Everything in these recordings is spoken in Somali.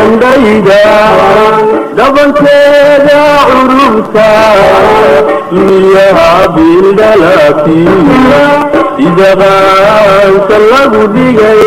indhayda dhabankeeda curubta duniyaha bildhalati sida qaanka lagu dhigay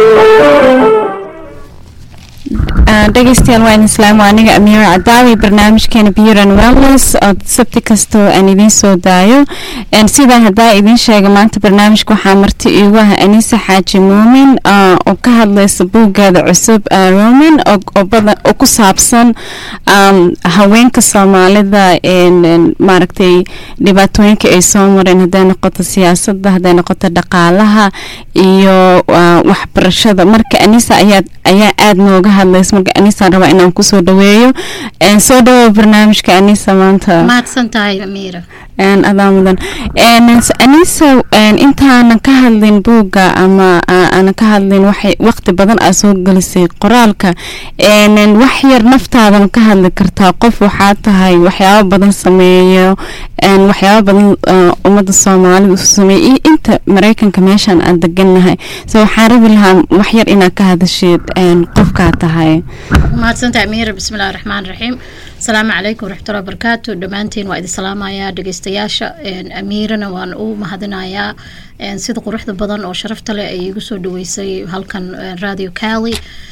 dhegeystayaal waa idin islaamo aniga amiir cadaawi barnaamijkeena buran wellness oo sabti kastoo aan idiin soo daayo sidaa hadaa idiin sheega maanta barnaamijka waxaa marti iigu ah anisa xaaji muumin oo ka hadlaysa buuggeeda cusub roman oo ku saabsan haweenka soomaalida maaragtay dhibaatooyinka ay soo mareen haday noqoto siyaasada haday noqoto dhaqaalaha iyo waxbarashada marka anisa ayaa ayaa aada nooga hadlaysa marka anisa rabaa inaan kusoo dhaweeyo soo dhawow barnaamijka anisa maanta mahadsan tahay amiira adaa mudan anisa intaanan ka hadlin buugga ama aanan ka hadlin waxay waqti badan aa soo gelisay qoraalka wax yar naftaadan ka hadli kartaa qof waxaa tahay waxyaabo badan sameeyo waxyaabo badan ummadda soomaalida u sameeya iyo inta mareykanka meeshaan aan degannahay so waxaan rabi lahaa wax yar inaad ka hadasheed qofkaa tahay mahadsantahay amiira bismillahi raxmaan raxiim asalaamu calaykum waraxmatullahi wabarakaatu dhammaantiin waa idin salaamayaa dhegeystayaasha amiirana waan u mahadinayaa sida quruxda badan oo sharafta leh ay igu soo dhaweysay halkan radio cali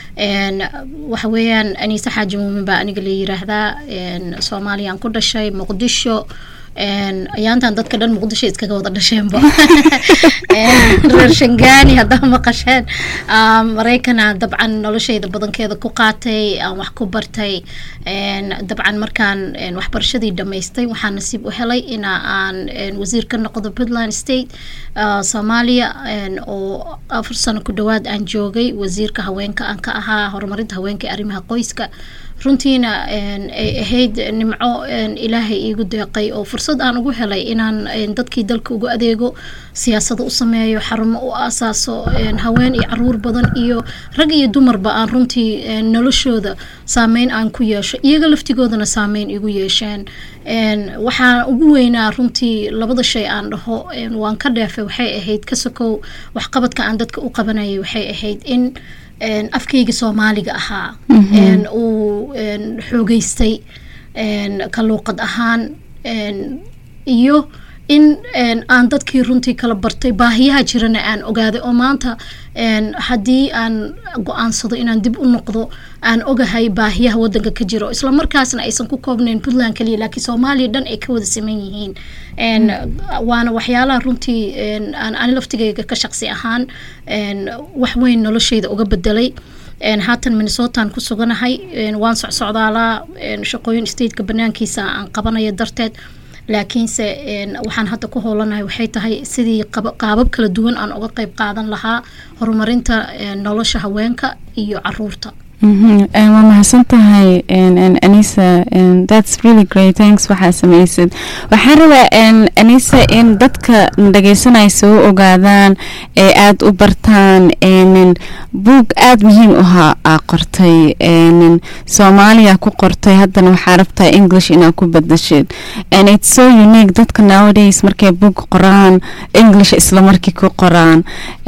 waxa weeyaan aniise xaaji muumin baa aniga la yiraahdaa soomaaliyaan ku dhashay muqdisho ayaantan dadka dhan muqdisho iskaga wada dhasheenba reer shangaani haddaa maqasheen maraykana dabcan noloshayda badankeeda ku qaatay aan wax ku bartay dabcan markaan waxbarashadii dhamaystay waxaa nasiib u helay ina aan wasiir ka noqdo puntland state soomaaliya oo afar sano ku dhawaad aan joogay wasiirka haweenka aan ka ahaa horumarinta haweenka arrimaha qoyska runtiina ay ahayd nimco ilaahay iigu deeqay oo fursad aan ugu helay inaan dadkii dalka ugu adeego siyaasado u sameeyo xarumo u aasaaso haween iyo caruur badan iyo rag iyo dumarba aan runtii noloshooda saameyn aan ku yeesho iyaga laftigoodana saameyn igu yeesheen waxaa ugu weynaa runtii labada shay aan dhaho waan ka dheefay waxay ahayd ka sokow waxqabadka aan dadka u qabanayay waxay ahayd in afkayga soomaaliga ahaa uu xoogeystay ka luuqad ahaan iyo in aan dadkii runtii kala bartay baahiyaha jirana aan ogaaday oo maanta haddii aan go-aansado inaan dib u noqdo aan ogahay baahiyaha wadanka ka jiro isla markaasna aysan ku koobnayn puntland kaliya laakiin soomaaliya dhan ay ka wada saman yihiin waana waxyaalaha runtii aan ani laftigayga ka shaqsi ahaan wax weyn noloshayda uga bedelay haatan minnesotaan ku suganahay waan socsocdaalaa shaqooyin stateka banaankiisa aan qabanaya darteed laakiinse waxaan hadda ku hoolanahay waxay tahay sidii qaabab kala duwan aan uga qeyb qaadan lahaa horumarinta nolosha haweenka iyo caruurta waa mahadsan tahay anisa thats really great thanks waxaa samaysid waxaan rabaa anisa in dadka dhageysanaya soo ogaadaan ee aada u bartaan buug aada muhiim uhaa aa qortay soomaaliya ku qortay haddana waxaa rabtaa english inaa ku badashid and it's so unique dadka nowadays markay buug qoraan english isla markii ku qoraan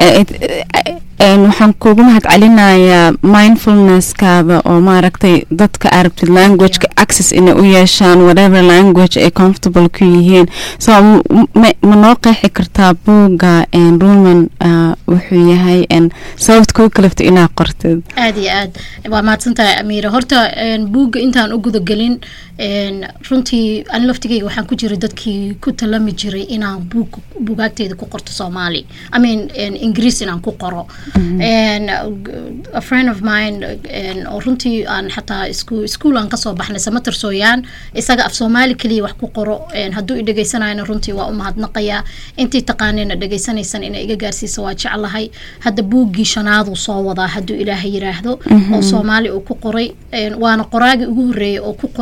waxaan kuugu mahad celinayaa mindfulnesskaada oo maaragtay dadka arabtid languageka access inay u yeeshaan whatever language ay comfortable ku yihiin so ma noo qeexi kartaa buugga ruman wuxuu yahay sababta kuu kalafta inaa qortid aada iyo aad waa mahadsantahay amiira horta buugga intaan u gudagelin runtii ani laftigeyga waxaan ku jiray dadkii ku talami jiray inaan buug buugaagteeda ku qorto soomaali i mean ingiriis inaan ku qoro a friend of mine oo runtii aan xataa isku iskuol aan kasoo baxnay samater sooyaan isaga af soomaali keliya wax ku qoro hadduu i dhegeysanayana runtii waa u mahadnaqayaa intii taqaanina dhegeysanaysan inay iga gaarsiisa waa jeclahay hadda buuggii shanaaduu soo wadaa hadduu ilaahay yiraahdo oo soomaali uu ku qoray waana qoraagii ugu horeeyay oo ku qoray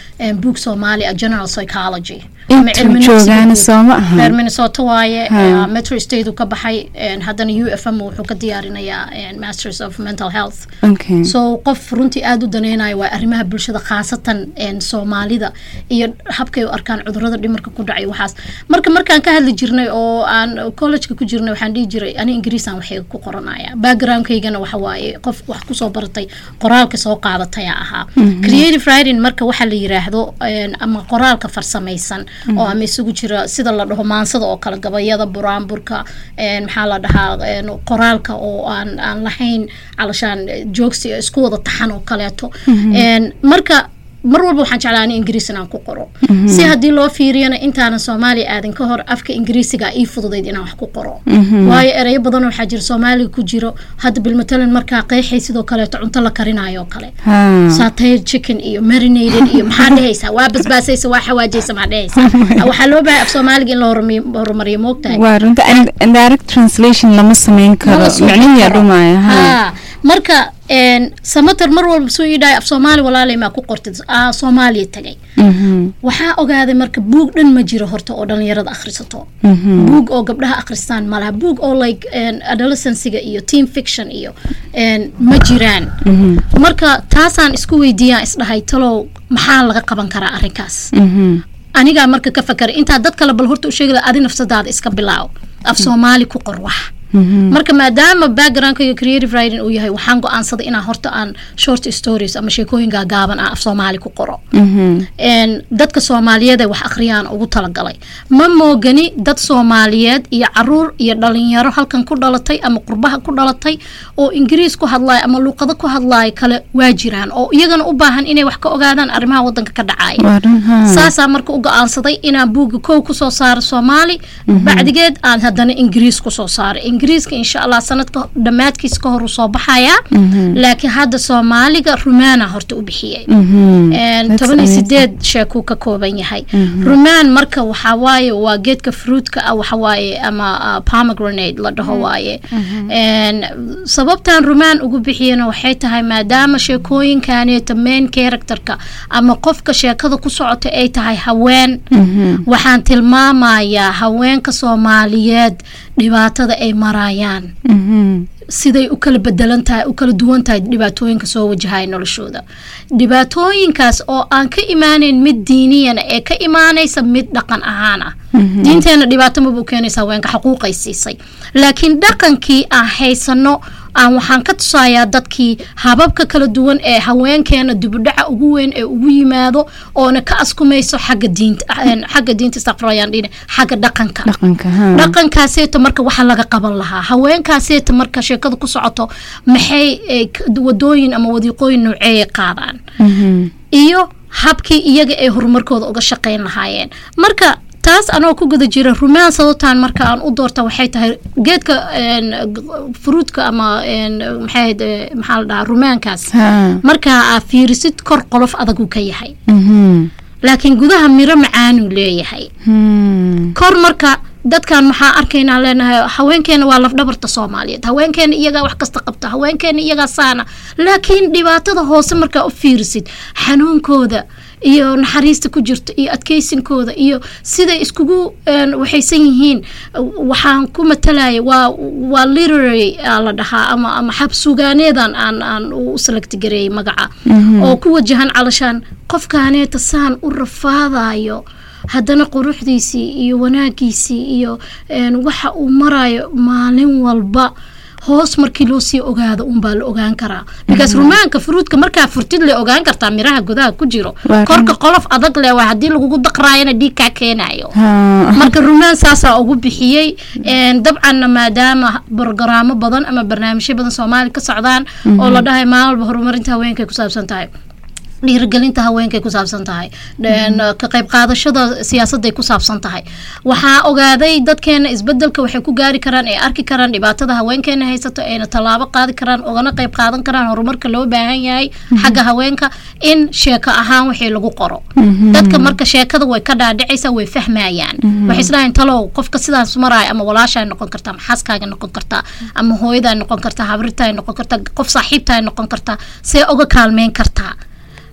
een, buug soomaali ah general psychology ama intuu cilmi nafsiga joogaana guud. sooma reer aha minnesota waaye Ha. eh, metro state uu ka baxay een, haddana u f m wuxuu ka diyaarinayaa een, masters of mental health okay so qof runtii aada u daneynayo waa arrimaha bulshada khaasatan een, soomaalida iyo habkay u arkaan cudurada dhimarka ku dhacay waxaas marka markaan ka hadli jirnay oo aan collegeka ku jirnay waxaan dhihi jiray ani ingiriisaan waxay ku qoranaya backgroundkaygana waxa waaye qof wax kusoo baratay qoraalka soo qaadataya ahaa creative writing marka waxaa la yiraahdo een, ama qoraalka farsamaysan oo ama isugu jira sida la dhaho maansada oo kale gabayada buraanburka een, maxaa la dhahaa een, qoraalka oo aan aan lahayn calashaan joogsi isku wada taxan oo kaleeto Een, marka mar walba waxaan jeclaa ani ingiriis inaan ku qoro si haddii loo fiiriyana intaanan soomaaliya aadin ka hor afka ingiriisiga ii fududayd inaan wax ku qoro waayo ereyo badan waxaa jira soomaaliga ku jiro hadda bilmatalan markaa qeexay sidoo kaleeto cunto la karinayo oo kale ha satay chicken iyo marinated iyo maxaa dhehaysaa waa basbaasaysa waa xawaajaysa maxaa dhehaysaa waxaa loo baahay af soomaaliga in la horumi- horumariyo moogtahay waa runta and- and direct translation lama sameyn karo Lama soo micnihiyaa karo. dhumaya ha Haa, marka een, samater mar walba soo yidhahay af soomaali walaalay maa ku qortid aa soomaaliya tagay Mhm, waxaa ogaaday marka buug dhan ma jiro horta oo dhalinyarada akhrisato mhm. buug oo gabdhaha akhristaan malaha buug oo like een, adolescensiga iyo team fiction iyo een, ma jiraan marka taasaan isku weydiiyaan isdhahay talow maxaa laga qaban karaa arrinkaas Mhm, anigaa marka ka fakara intaa dad kale bal horta u sheegada adi nafsadaada iska bilaaw af soomaali ku qor wax mhm. marka maadaama backgroundka iyo creative writing uu yahay waxaan go-aansaday inaan horta aan short stories ama sheekooyin gaagaaban ah af soomaali ku qoro Mhm, een, dadka soomaaliyeed ee wax akhriyaan ugu talagalay ma moogani dad soomaaliyeed iyo caruur iyo dhalinyaro halkan ku dhalatay ama qurbaha ku dhalatay oo ingiriis ku hadlaaya ama luuqado ku hadlaaya kale waa jiraan oo iyagana u baahan inay wax ka ogaadaan arrimaha wadanka ka dhacaya waa run ha saasaa marka u go-aansaday inaan buugga kow kusoo saaro soomaali bacdigeed aan haddana ingiriis kusoo saaro ingiriiska insha allah sanadka dhammaadkiisa ka hor uu soo baxayaa laakiin hadda soomaaliga rumaana horta u bixiyey Mhm. Een, That's toban iyo amazing. sideed sheekuu ka kooban yahay rumaan marka waxaa waaye waa geedka fruitka ah waxa waaye ama ah, pomegranate la dhaho waaye Een, sababtan rumaan ugu bixiyana waxay tahay maadaama sheekooyinkaneeta main characterka ama qofka sheekada ku socota ay tahay haween Mhm, waxaan tilmaamayaa haweenka soomaaliyeed dhibaatada ay marayaan mhm. siday u kala bedelan tahay u kala duwan tahay dhibaatooyinka soo wajahaya noloshooda dhibaatooyinkaas oo aan ka imaaneyn mid diiniyana ee ka imaanaysa mid dhaqan ahaan ah diinteena dhibaato maba u keenaysa haweenka xaquuqay siisay laakiin dhaqankii aan haysano aan waxaan ka tusayaa dadkii hababka kala duwan ee haweenkeena dibudhaca ugu weyn ee ugu yimaado oona ka askumayso xagga diinta xagga diinta istaqfirayaan dhine xagga dhaqanka dhaqanka ha dhaqankaaseeta marka waxa laga qaban lahaa haweenkaaseeta marka sheekada ku socoto maxay eh, k- wadooyin ama wadiiqooyin nooceeyay qaadaan Mhm. iyo habkii iyaga ay horumarkooda uga shaqayn lahaayeen marka taas anoo ku guda jira rumaan sababtaan marka aan u doorta waxay tahay geedka een, g- fruutka ama een, maxay ahayd, eh, maxaa la dhahaa rumaankaas ha marka aa fiirisid kor qolof adagu ka yahay Mhm. laakiin gudaha miro macaanuu leeyahay Hmm. kor marka dadkan maxaa arkaynaa leenahay haweenkeena waa lafdhabarta soomaaliyeed haweenkeena iyagaa wax kasta qabta haweenkeena iyagaa saana laakiin dhibaatada hoose markaa u fiirisid xanuunkooda iyo naxariista ku jirta iyo adkeysinkooda iyo siday iskugu een, waxaysan yihiin waxaan ku matalaya waa waa literary aa la dhahaa ama ama xabsugaaneedan aan aan u select gareeyay magaca oo ku wajahan calashaan qofkaaneeta saan u rafaadayo haddana quruxdiisii iyo wanaagiisii iyo een, waxa uu marayo maalin walba hoos markii loo sii ogaado unbaa la ogaan karaa because rumaanka fruudka markaa furtid le ogaan kartaa miraha gudaha ku jiro Waa korka qolof adag le waa haddii lagugu daqraayana dhiig kaa keenayo ha marka rumaan saasaa ugu bixiyey Een, dabcanna maadaama brogaraamo badan ama barnaamijyo badan soomaali ka socdaan oo la dhahay maalin walba horumarinta haweenkay ku saabsan tahay dhiirigelinta haweenkay ku saabsan tahay Een, ka qayb qaadashada siyaasaday ku saabsan tahay waxaa ogaaday dadkeena isbedelka waxay ku gaari karaan ay arki karaan dhibaatada haweenkeena haysato ayna tallaabo qaadi karaan ogana qayb qaadan karaan horumarka loo baahan yahay xagga haweenka in sheeko ahaan wixii lagu qoro dadka marka sheekada way ka dhaadhicaysaa way fahmayaan waxay isdhahayn talow qofka sidaas maraayo ama walaashaa noqon kartaa ama xaaskaaga noqon kartaa ama hooyadaa noqon kartaa habrirtaa noqon kartaa qof saaxiibtaa noqon kartaa see uga kaalmeyn kartaa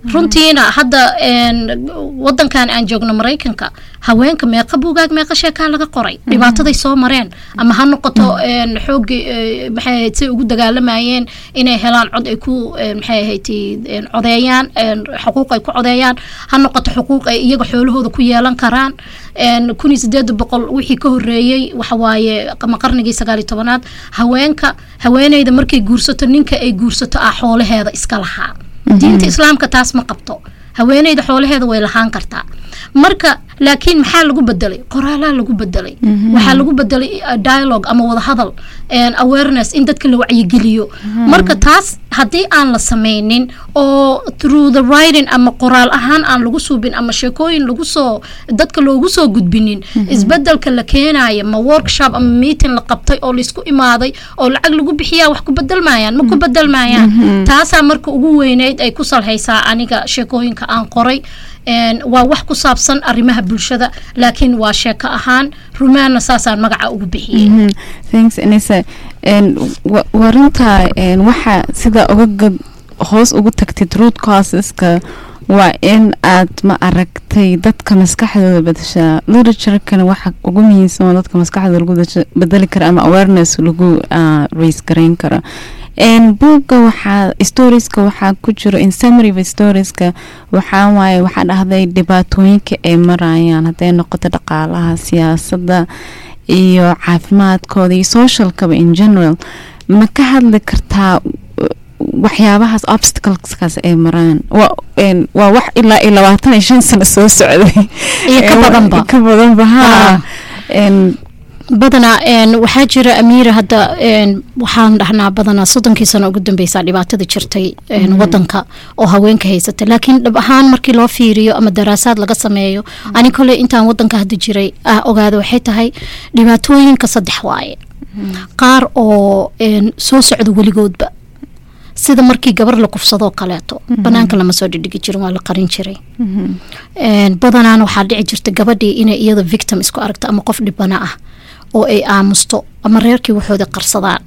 runtiina hadda een, wadankan aan joogno maraykanka haweenka meeqa buugaag meeqa sheekaa laga qoray dhibaataday soo mareen ama ha noqoto een, xooggii ee, maxay ahayd say ugu dagaalamayeen inay helaan cod ay ku een, maxay ahayd een, codeeyaan een, xuquuq ay ku codeeyaan ha noqoto xuquuq ay iyaga xoolahooda ku yeelan karaan een, kun iyo sideed boqol wixii ka horeeyey waxawaaye ama qarnigii sagaal iyo tobanaad haweenka haweeneyda markay guursato ninka ay guursato ah xoolaheeda iska lahaa diinta islaamka taas ma qabto haweeneyda xoolaheeda way lahaan kartaa marka laakiin maxaa lagu bedelay qoraalaa lagu bedelay waxaa lagu bedelay uh, dialogue ama wadahadal and awareness in dadka la wacyigeliyo marka taas haddii aan la sameynin oo through the writing ama qoraal ahaan aan lagu suubin ama sheekooyin lagu soo dadka loogu soo gudbinin isbedelka la keenaya ma workshop ama meeting la qabtay oo laisku imaaday oo lacag lagu bixiyaa wax ku bedelmayaan ma ku bedelmayaan taasaa marka ugu weyneyd ay ku salhaysaa aniga sheekooyinka aan qoray een, waa wax ku saabsan arrimaha bulshada laakiin waa sheeko ahaan rumaanna saasaan magaca ugu bixiyey Mhm. thanks anisa n wa- waa runtaa n waxa sida uga gad hoos ugu tagtid root causeska waa in aad ma aragtay dadka maskaxdooda bedeshaa literaturkana waxa ugu muhiimsan oo dadka maskaxdooda lagu dasha- bedeli kara ama awareness lagu ah, raise garayn karo n buugga waxaa storieska waxaa ku jiro in summary of storieska waxaa waaye waxaa dhahday dhibaatooyinka ay marayaan hadday noqoto dhaqaalaha siyaasadda iyo caafimaadkooda iyo socialkaba in general ma ka hadli kartaa uh, waxyaabahaas obstacleskaas ay maraan waa een, waa wax ilaa iyo labaatan iyo shan sano soo socday Iyo ka Ee, badanba. ka badanba ha Ah. Een, badanaa een, waxaa jira amiira hadda een, waxaan dhahnaa badanaa soddonkii sano ugu dambeysaa dhibaatada jirtay een, wadanka oo haweenka haysata laakiin dhab ahaan markii loo fiiriyo ama daraasaad laga sameeyo ani kole intaan wadanka hadda jiray ah ogaada waxay tahay dhibaatooyinka saddex waaye qaar oo een, soo socda weligoodba sida markii gabar la kufsadoo kaleeto banaanka lama soo dhidhigi jirin waa la qarin jiray Een, badanaana waxaa dhici jirta gabadhii inay iyada victim isku aragto ama qof dhibana ah oo ay aamusto ama reerkii waxooda qarsadaan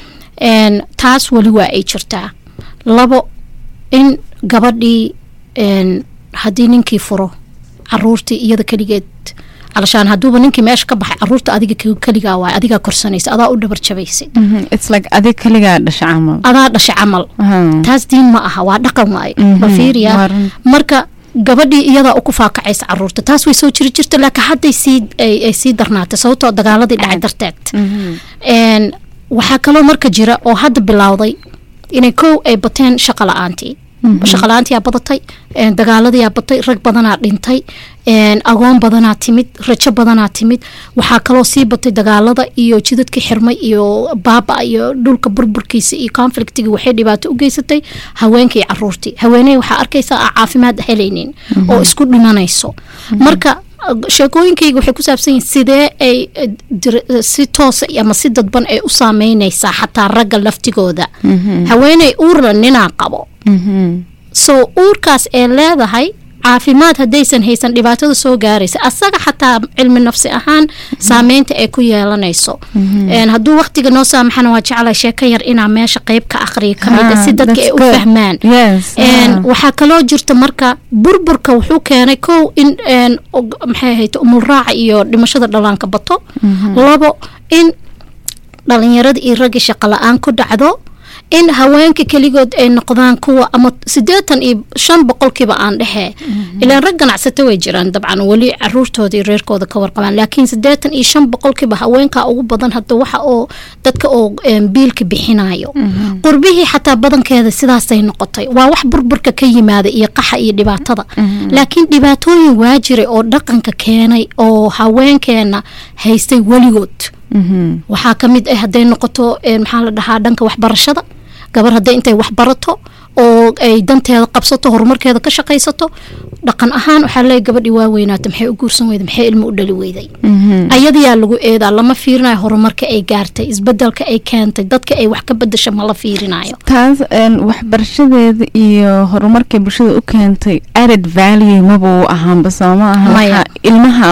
Een, taas weli waa ay jirtaa labo in gabadhii een, haddii ninkii furo caruurtii iyada keligeed calashaan hadduuba ninkii meesha ka baxay caruurta adiga ke- keligaa waay adigaa korsanaysa adaa u dhabar jabaysid mhm, it's like adig kaligaa dhasha camal adaa dhashay camal Aha. taas diin ma aha waa dhaqan waaye Mhm, ma fiiriyaa waa run. marka gabadhii iyadaa uku faakacaysa caruurta taas way soo jiri jirta laakiin hadday sii ay, ay sii darnaatay sababtoo dagaaladii dhacay darteed Mhm. Een, waxaa kaloo marka jira oo hadda bilowday inay kow ay bateen shaqa la-aantii shaqa la-aantiyaa badatay een, dagaaladiyaa batay rag badanaa dhintay een, agoon badanaa timid rajo badanaa timid waxaa kaloo sii batay dagaalada iyo jidadka xirmay iyo baaba iyo dhulka burburkiisa iyo conflictiga waxay dhibaato u geysatay haweenkii caruurtii haweeney waxaa arkaysaa aan caafimaad helaynin oo isku dhimanayso marka sheekooyinkayga waxay ku saabsan yihiin sidee ay eh, dir- eh, si toosa ama si dadban ay u saameynaysaa xataa ragga laftigooda haweeney uurla ninaa qabo Mhm. so uurkaas ee leedahay caafimaad haddaysan haysan dhibaatada soo gaaraysa asaga xataa cilmi nafsi ahaan saameynta ay ku yeelanayso Een, hadduu waqtiga noo saamaxana waa jeclay sheeko yar inaa meesha qeyb ka aqriyo kamid Ah, si dadka that's ay u good. fahmaan Yes, Een, ah. waxaa kaloo jirta marka burburka wuxuu keenay kow in een, og- maxay ahayd umulraaca iyo dhimashada dhallaanka bato labo in dhalinyarada iyo ragga shaqo la-aan ku dhacdo in haweenka keligood ay noqdaan kuwa ama sideetan iyo shan boqolkiiba aan dhexee ilaan rag ganacsato way jiraan dabcan weli caruurtooda iyo reerkooda ka warqabaan laakiin sideetan iyo shan boqolkiiba haweenka ugu badan hadda waxa oo dadka oo em, biilka bixinayo qurbihii xataa badankeeda sidaasay noqotay waa wax burburka ka yimaada iyo qaxa iyo dhibaatada laakiin dhibaatooyin waa jiray oo dhaqanka keenay oo haweenkeena haystay weligood Mhm. waxaa ka mid ah hadday noqoto een, maxaa la dhahaa dhanka waxbarashada gabar hadday intay wax barato oo ay danteeda qabsato horumarkeeda ka shaqaysato dhaqan ahaan waxaa leeyahay gabadhii waa weynaata maxay u guursan weyday maxay ilmo u dhali weyday Mhm. ayadayaa lagu eedaa lama fiirinayo horumarka ay gaartay isbedelka ay keentay dadka ay wax ka bedasha ma la fiirinayo taas een, waxbarashadeeda iyo horumarkay bulshada u keentay added value maba u ahaanba soo ma aha Maya. waxa ilmaha u ah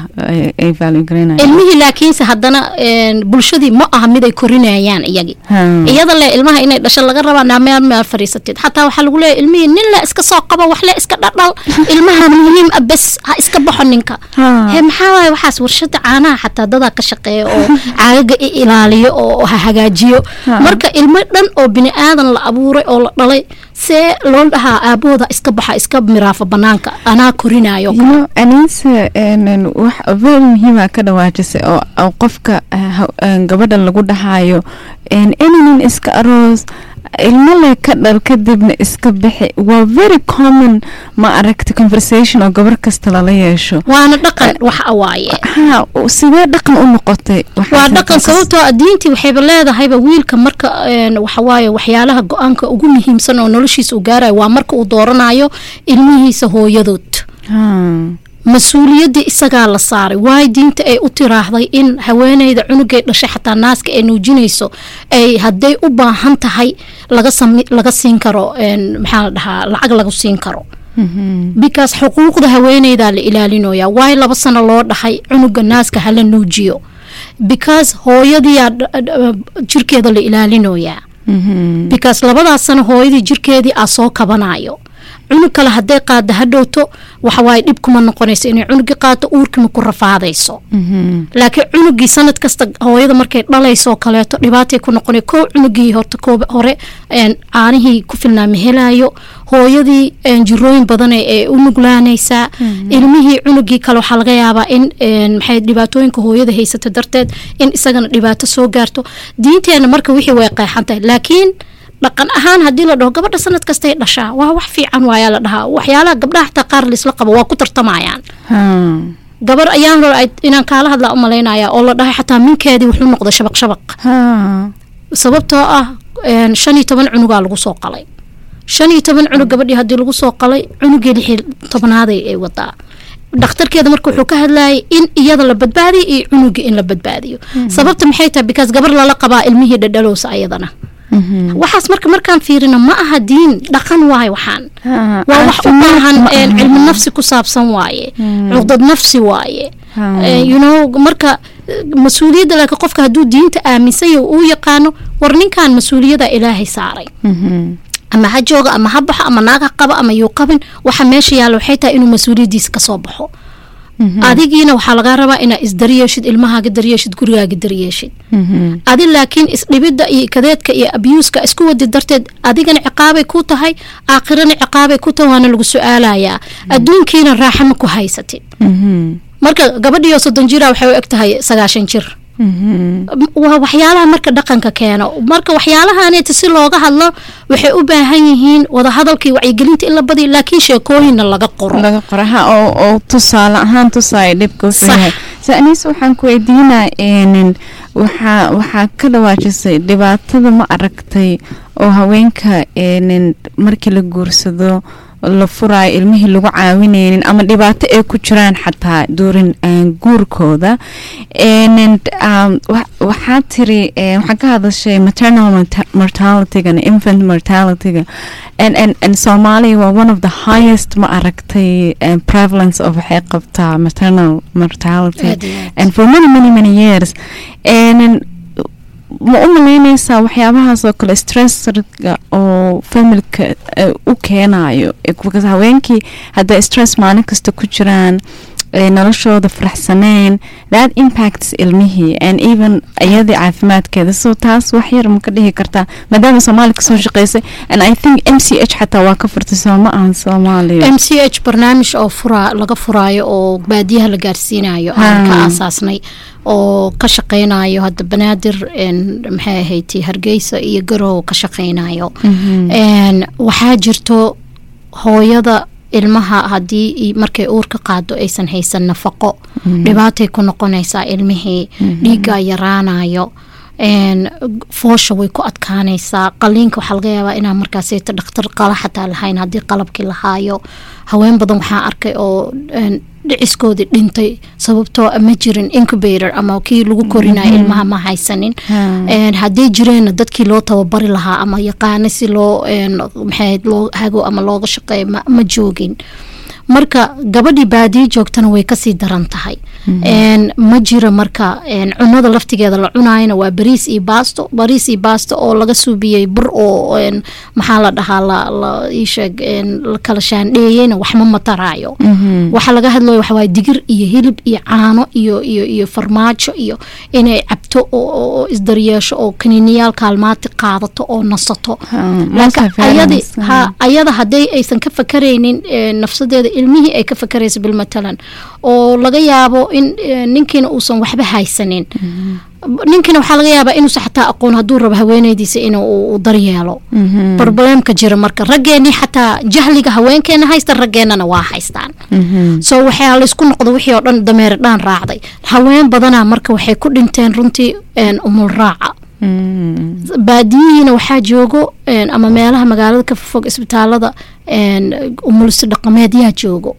ay- ay value garaynayaan ilmihii laakiinse haddana een, bulshadii ma aha mid ay korinayaan iyagii Ha. iyada le ilmaha inay dhasho laga rabaa naa meel meel fadhiisatid xataa waxaa lagu leeyahy ilmihii nin le iska soo qabo wax le iska dhadhal ilmaha muhiim ah bes ha iska baxo ninka Ha. he maxaa waaye waxaas warshada caanaha xataa dadaa ka shaqeeya oo caagaga i ilaaliyo oo ha hagaajiyo Ha. marka ilmo dhan oo bini aadan la abuuray oo la dhalay see loo dhahaa aabahooda iska baxa iska miraafa banaanka anaa korinayo you know anise een, wax very muhiima ka dhawaajisay oo oo qofka ah, ha- een, gabadha lagu dhahayo een, inanin iska aroos ilmo le ka dhal kadibna iska bixi waa very common ma aragta conversation oo gabar kasta lala yeesho waana dhaqan wax awaaye ha sidee dhaqan u noqotay waxaas waa dhaqan halkaas- sababtoo ah diintii waxayba leedahayba wiilka marka een, waxawaaye waxyaalaha go-aanka ugu muhiimsan oo noloshiisa uu gaarayo waa marka uu dooranayo ilmihiisa hooyadood Ha. mas-uuliyaddii isagaa la saaray waayo diinta ay u tiraahday in haweeneyda cunugay dhashay xataa naaska ay nuujinayso ay hadday u baahan tahay laga sami laga siin karo een, maxaa la dhahaa lacag lagu siin karo Mhm. because xuquuqda haweeneydaa la ilaalinoyaa waayo laba sano loo dhaxay cunuga naaska hala nuujiyo because hooyadiyaa dh- dh- jirkeeda la ilaalinoyaa Mhm. because labadaas sano hooyadii jirkeedii aa soo kabanayo cunug kale hadday qaada hadhowto waxawaaye dhib kuma noqonayso inay cunugii qaato uurkima ku rafaadayso Mhm. laakiin cunugii sanad kasta hooyada markay dhalayso kaleeto dhibaatay ku noqonay kow cunugii horta koob hore een, caanihii ku filnaa ma helayo hooyadii een, jirooyin badan ee ee u nuglaanaysaa ilmihii cunugii kale waxaa laga yaabaa in een, maxay dhibaatooyinka hooyada haysata darteed in isagana dhibaato soo gaarto diinteena marka wixii way qeexan tahay laakiin dhaqan ahaan haddii la dhaho gabadha sanad kastay dhashaa waa wax fiican waayaa la dhahaa waxyaalaha gabdhaha xataa qaar laisla qabo waa ku tartamayaan Ha. gabar ayaan hore ay- inaan kaala hadlaa u malaynaya oo la dhahay xataa minkeedii wuxuu noqday shabaq shabaq Ha. sababtoo ah een, shan iyo toban cunugaa lagu soo qalay shan iyo toban cunug gabadhii haddii lagu soo qalay cunugii lix iyo tobnaaday ay wadaa dhakhtarkeeda marka wuxuu ka hadlayay in iyada la badbaadiyo iyo cunugii in la badbaadiyo sababta maxay tahay because gabar lala qabaa ilmihii dhadhalowsa ayadana Mhm. waxaas marka markaan fiirino ma aha diin dhaqan waaye waxaan Ha. waa wax u Caafimaad baahan ma een, aha. cilmi nafsi ku saabsan waaye cuqdad nafsi waaye Ha. Eh, you know marka eh, mas-uuliyadda laakiin qofka hadduu diinta aaminsan yahay uu yaqaano war ninkan mas-uuliyada ilaahay saaray Mhm. ama ha jooga ama ha baxo ama naag ha qabo ama yuu qabin waxa meesha yaalla waxay tahay inuu mas-uuliyaddiisa kasoo baxo adigiina waxaa lagaa rabaa inaa isdaryeeshid ilmahaaga daryeeshid gurigaaga daryeeshid Mhm. adi laakiin isdhibidda iyo kadeedka iyo abyuuska isku wadi darteed adigana ciqaabay ku tahay aakhirana ciqaabay ku tahay waana lagu su-aalayaa adduunkiina raaxa ma ku haysatid Mhm. marka gabadhiyo soddon jira waxay u eg tahay sagaashan jir Mhm. waa waxyaalaha marka dhaqanka keeno marka waxyaalahaneeta si looga hadlo waxay u baahan yihiin wadahadalkii wacyigelinta in la badiyo laakiin sheekooyinna laga qoro laga qoraha oo oo tusaale ahaan tusaaya dhibka wuxuu Sax. yahay se aniis waxaan ku weydiinaa een waxaa waxaa ka dhawaajisay dhibaatada ma aragtay oo haweenka een markii la guursado la furaayo ilmihii lagu caawinaynin ama dhibaato ay ku jiraan xataa duurin een, guurkooda een um, wa- waxaa tiri een, waxaa ka hadashay maternal morta- mortalityga and infant mortalityga and and and Somalia waa one of the highest ma aragtay um, prevalence of waxay qabtaa maternal mortality Aad iyo aad. and for many many many years and ma u malaynaysaa waxyaabahaas oo kale stressga oo familka eh, u keenayo Eh, because haweenkii hadday stress maalin kasta ku jiraan eh, noloshooda faraxsaneen that impacts ilmihii and even iyadii caafimaadkeeda so taas wax yar ma ka dhihi kartaa maadaama soomaaliya kasoo shaqeysay and i think m c h xataa waa ka furtay soo ma ahan soomaaliya m c h barnaamij oo fura laga furaayo oo baadiyaha la gaarsiinayo aan ka Ha. aasaasnay oo ka shaqeynayo hadda banaadir een, maxay ahayd hargeysa iyo garow ka shaqeynayo Mhm. een, waxaa jirto hooyada ilmaha haddii i- markay uurka qaado aysan haysan nafaqo dhibaatay ku noqonaysaa ilmihii dhiiggaa yaraanayo een, foosha way ku adkaanaysaa qaliinka waxaa laga yaabaa inaa markaasayta dhakhtar qala xataa lahayn haddii qalabkii lahaayo haween badan waxaa arkay oo een, dhiciskoodii dhintay sababtoo ah ma jirin incubator ama kii lagu korinayo ilmaha ma haysanin Ha. een, hadday jireenna dadkii loo tababari lahaa ama yaqaana si loo een, maxay ahayd, loo hago ama looga shaqeeyo ma, ma joogin marka gabadhii baadiyo joogtana way kasii daran tahay Een, ma jiro marka een, cunada laftigeeda la cunaayana waa bariis iyo baasto bariis iyo baasto oo laga suubiyey bur oo een, maxaa la dhahaa la la ii sheeg een, la kala shaandheeyeyna waxma mataraayo waxa laga hadlayo waxa waaye digir iyo hilib iyo caano iyo iyo iyo farmaajo iyo inay cabto oo oo- oo isdaryeesho oo kaniiniyaal kaalmaati qaadato oo nasato laakiin ayadi ha ayada hadday aysan ka fakaraynin eh, nafsadeeda ilmihii ay ka fakaraysa bilmatalan oo laga yaabo in eh, ninkiina uusan waxba haysanin ninkiina waxaa laga yaabaa inuusan xataa aqoon hadduu rabo haweeneydiisa inuu uu- uu daryeelo probleemka jira marka raggeenii xataa jahliga haweenkeena haysta raggeennana waa haystaan so waxaa laysku noqdo wixii oo dhan dameer dhaan raacday haween badanaa marka waxay ku dhinteen runtii een, umul raaca baadiyihiina waxaa joogo een, ama meelaha magaalada ka fog isbitaalada een, umulisi dhaqameedyaa joogo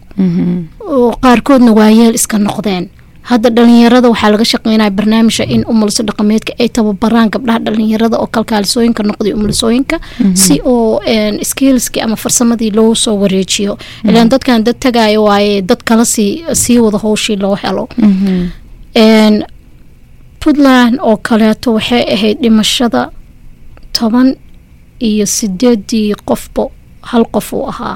oo qaarkoodna waayeel iska noqdeen hadda dhalinyarada waxaa laga shaqeynaya barnaamijka in umulisi dhaqameedka ay tababaraan gabdhaha dhalinyarada oo kalkaalisooyinka noqday umulisooyinka si oo een, skillski ama farsamadii loo soo wareejiyo ilaan dadkan dad tagayo waaye dad kala sii sii wada howshii loo helo Een, puntland oo kaleeto waxay ahayd dhimashada toban iyo sideedii qofba hal qof uu ahaa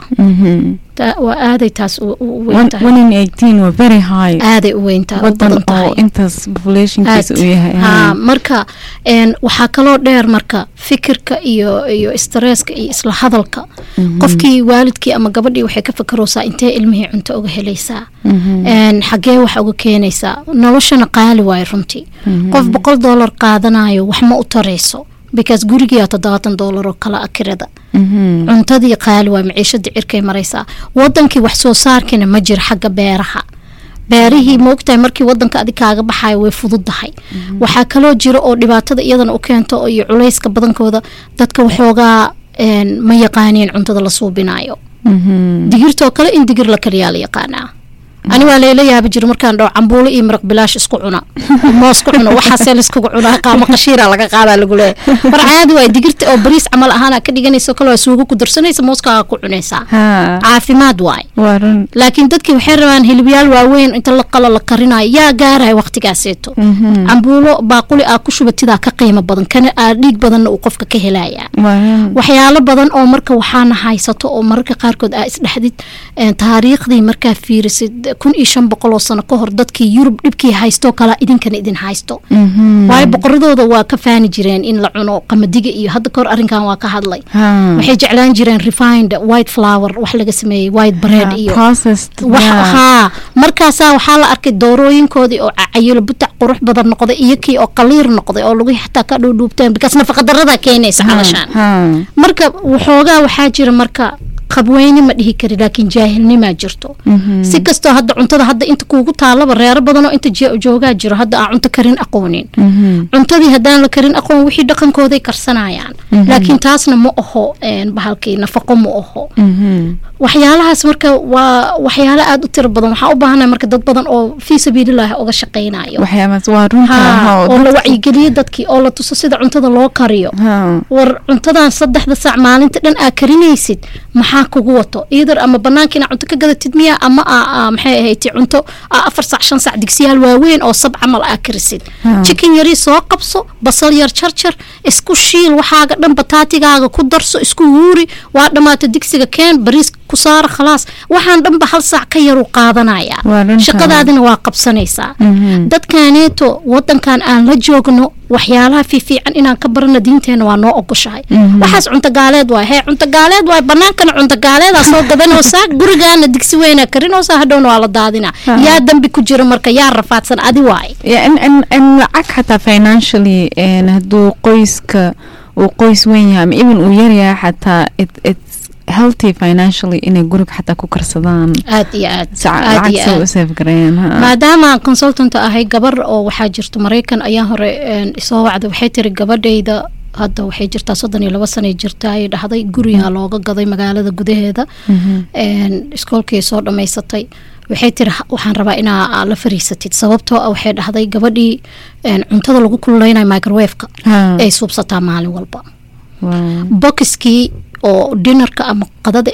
Ta- waa aaday taas u u weyn tahay one in eighteen waa very high aaday u weyn tahay u wadan badan tahay oo intaas populationkiisa aad. uu yahay Haa, marka een, waxaa kaloo dheer marka fikirka iyo iyo stresska iyo isla hadalka qofkii waalidkii ama gabadhii waxay ka fakaroosaa intee ilmihii cunto uga helaysaa Een, xagee wax uga keenaysaa noloshana qaali waayo runtii qof boqol doolar qaadanayo wax ma u tarayso because gurigiyaa toddobaatan doolar oo kala akirada cuntadii qaali waa maciishadii cirkay maraysaa wadankii wax soo saarkiina ma jiro xagga beeraha beerihii maogtahay markii wadanka adig kaaga baxayo way fududahay waxaa kaloo jiro oo dhibaatada iyadana u keento oo iyo culayska badankooda dadka waxoogaa een, ma yaqaaniin cuntada la suubinayo digirtoo kale in digir la kaliyaa la yaqaanaa ani waa layla yaabi jira markaan dhaho cambuulo iyo maraq bilaash isku cuna moos ku cuna waxaasee laiskugu cunaa qaamo qashiira laga qaadaa lagu leeyahay mar caadi waay digirta oo bariis camal ahaana ka dhiganayso kale waa suugo ku darsanaysa mooskaaga ku cunaysaa haa caafimaad waay waa run laakiin dadkii waxay rabaan hilibyaal waaweyn inta la qalo la karinayo yaa gaaraya waqtigaaseeto cambuulo baaquli aa ku shubatidaa ka qiimo badan kana aa dhiig badanna uu qofka ka helaya waa run waxyaalo badan oo marka waxaana haysato oo mararka qaarkood aa isdhexdid een, taariikhdii markaa fiirisid kun iyo shan boqol oo sano ka hor dadkii yurub dhibkii haysto kala idinkana idin haysto waayo boqoradooda waa ka faani jireen in la cuno qamadiga iyo hadda kahor arrinkan waa ka hadlay haa waxay jeclaan jireen refined white flower wax laga sameeyey white bread haa, iyo processed wax yeah. haa markaasaa waxaa la arkay doorooyinkoodii oo cayilo butac qurux badan noqday iyo kii oo qaliir noqday oo lagu xataa ka dhuudhuubteen bikaas nafaqadarada keenaysa calashaan haa marka waxoogaa waxaa jira marka qabweyne ma dhihi kari laakiin jaahilnimaa jirto si kastoo hadda cuntada hadda inta kuugu taalaba reero badanoo inta je- joogaa jiro hadda aan cunto karin aqoonin cuntadii haddaan la karin aqoon wixii dhaqankooday karsanayaan laakiin taasna ma aho een, bahalkii nafaqo ma aho waxyaalahaas marka waa waxyaalo aada u tiro badan waxaa u baahanahay marka dad badan oo fii sabiililaahi uga shaqaynayo waxyaabaas waa runta Haa, haa, oo la dadka- wacyigeliyo dadkii oo la tuso sida cuntada loo kariyo haa war cuntadan saddexda saac maalinta dhan aa karinaysid maxaa kugu wato iidar ama banaanka inaa cunto ka gadatid miya ama aa- aa maxay ahayd cunto aa afar saac shan saac digsiyaal waaweyn oo sab camal aa karisid Hmm. chicken yari soo qabso basal yar jarjar isku shiil waxaaga dhan bataatigaaga ku darso isku huuri waa dhammaata digsiga keen bariis ku saara khalaas waxaan dhanba hal saac ka yaru qaadanaya Waa runta. shaqadaadina waa qabsanaysaa Mhm. dadkaneeto wadankan aan la joogno waxyaalaha fiifiican inaan ka barano diinteena waa noo ogoshahay Mhm. waxaas cunto gaaleed waay hee cunto gaaleed waay banaankana cunto gaaleedaa soo gadanoosaa gurigaana digsi weynaa karinoosaa hadhowna waa la daadina Ha. yaa dambi ku jira marka yaa rafaadsan adi waay Yeah, in, in, in lacag xataa financially een, hadduu qoyska uu qoys weyn yahay ama even uu yaryahay xataa it, it's healthy financially inay guriga xataa ku karsadaan aad iyo aad si ca- aad lacag iyo soo aad u save gareeyaan haa. maadaama aan consultant ahay gabar oo waxaa jirto maraykan ayaa hore een, isoo wacda waxay tiri gabadhayda hadda waxay jirtaa soddon iyo laba sanay jirta ay dhahday gurigaa looga gaday magaalada gudaheeda Mhm. een, iskoolkii soo dhammaysatay waxay tiri "Ha- waxaan rabaa inaa aa la fariisatid sababtoo ah waxay dhahday gabadhii een, cuntada lagu kululeynayo microwaveka Haa. ay suubsataa maalin walba Wow. bokiskii oo dinarka ama qadada ah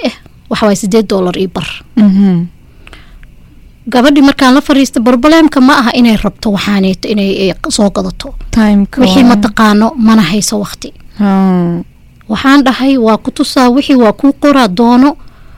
waxawaay sideed doolar iyo bar Mhm. gabadhii markaan la fariista broblem-ka ma aha inay rabto waxaaneeto inay eh, soo gadato timeka wixii waa- ma taqaano mana hayso waqti Ah. waxaan dhahay waa ku tusaa wixii waa kuu qoraa doono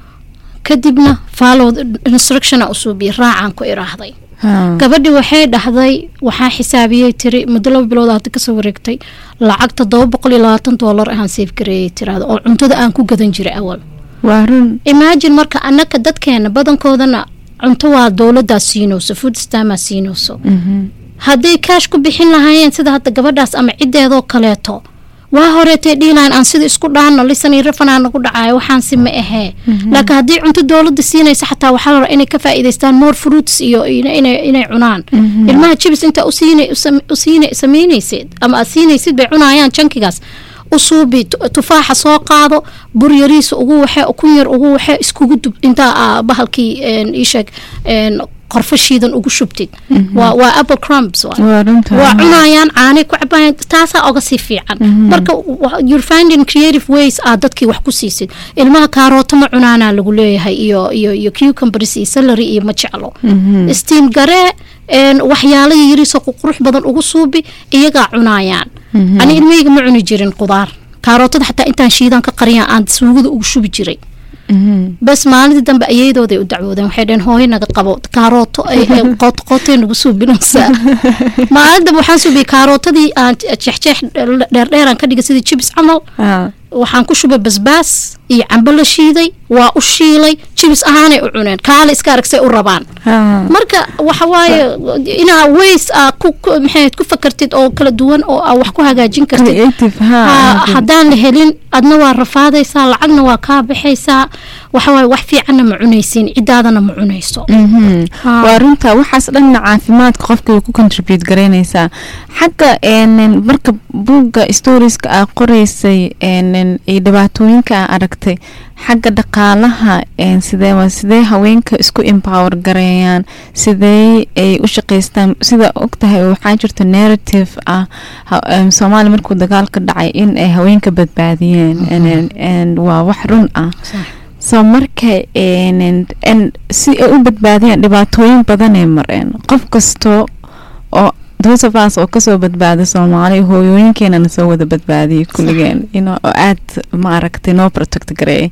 kadibna follow instructiona usuubiya raacaan ku iraahday Ah. gabadhi waxay dhahday waxaa xisaabiyey tiri muddo laba bilood hadda kasoo wareegtay lacag todoba boqol iyo labaatan doolar ahaan safe gareeyay tirahda oo cuntada aan ku gadan jiray awal waa run imagine marka annaka dadkeena badankoodana cunto waa dowladaa siinayso food stamaa siinayso Mhm. hadday kaash ku bixin lahaayeen sida hadda gabadhaas ama ciddeedoo kaleeto waa horeetay dhiilaan aan sida isku dhaano lisan iyo rafanaa nagu dhacayo waxaan si ma ahee laakiin haddii cunto dowladda siinaysa xataa waxaa la rabaa inay ka faa'iidaystaan more fruits iyo ina- inay inay cunaan ilmaha jibis intaa u siina u siina samaynaysid ama aad siinaysid bay cunayaan jankigaas u suubi tu- tufaaxa soo qaado bur yariisa ugu waxee ukun yar ugu waxee iskugu dub intaa aa bahalkii een, ii sheeg een, qorfo shiidan ugu shubtid waa waa apple crumbs waa waa runta waa cunayaan caanay ku cabayaan taasaa oga sii fiican marka wa- you're finding creative ways aad dadkii wax ku siisid ilmaha kaarooto ma cunaanaa lagu leeyahay iyo iyo iyo cucumbers iyo celery iyo ma jeclo steam garee een, waxyaalo yariisoo qurux badan ugu suubi iyagaa cunayaan ani ilmahayga ma cuni jirin qudaar kaarootada xataa intaan shiidaan ka qariyaan aan suugada ugu shubi jiray Mhm. bas maalintii dambe ayadooday u dacwoodeen waxay dhaheen hooyo naga qabo kaarooto ay ay qootqootay nagu suubinaysaa maalin dambe waxaan suubiyey kaarootadii aan jeexjeex dheerdheeraan ka dhigay sidii jibis camal Ah. waxaan ku shubay basbaas iyo cambo la shiiday waa u shiilay jibis ahaanay u cuneen kaale iska aragsay u rabaan Ah. marka waxa waaye inaa ways aa ku ku- maxay ahayd, ku fakartid oo kala duwan oo aa wax ku hagaajin kartid creative ha Ha- haddaan la helin adna waa rafaadaysaa lacagna waa kaa baxaysaa waxawaaye wax fiicanna ma cunaysiin cidaadana ma cunayso Mhm. Ha. waa runta waxaas dhanna caafimaadka qofka way ku contribute garaynaysaa xagga een, marka buugga storieska aa qoreysay een, iyo dhibaatooyinka aa aragtay xagga dhaqaalaha een, sidee waa sidee haweenka isku empower gareeyaan sidee ay u shaqaystaan sida ogtahay waxaa jirta narrative ah ha- em, soomaaliya markuu dagaalka dhacay in ay haweenka badbaadiyeen een, een, waa wax run ah soo marka een- een si ay u badbaadiyaan dhibaatooyin badanay mareen qof kasto oo those of us oo kasoo badbaada soomaaliya hooyooyinkeenana soo wada badbaadiyay kulligeen you know, oo aad ma aragtay noo protect gareeyay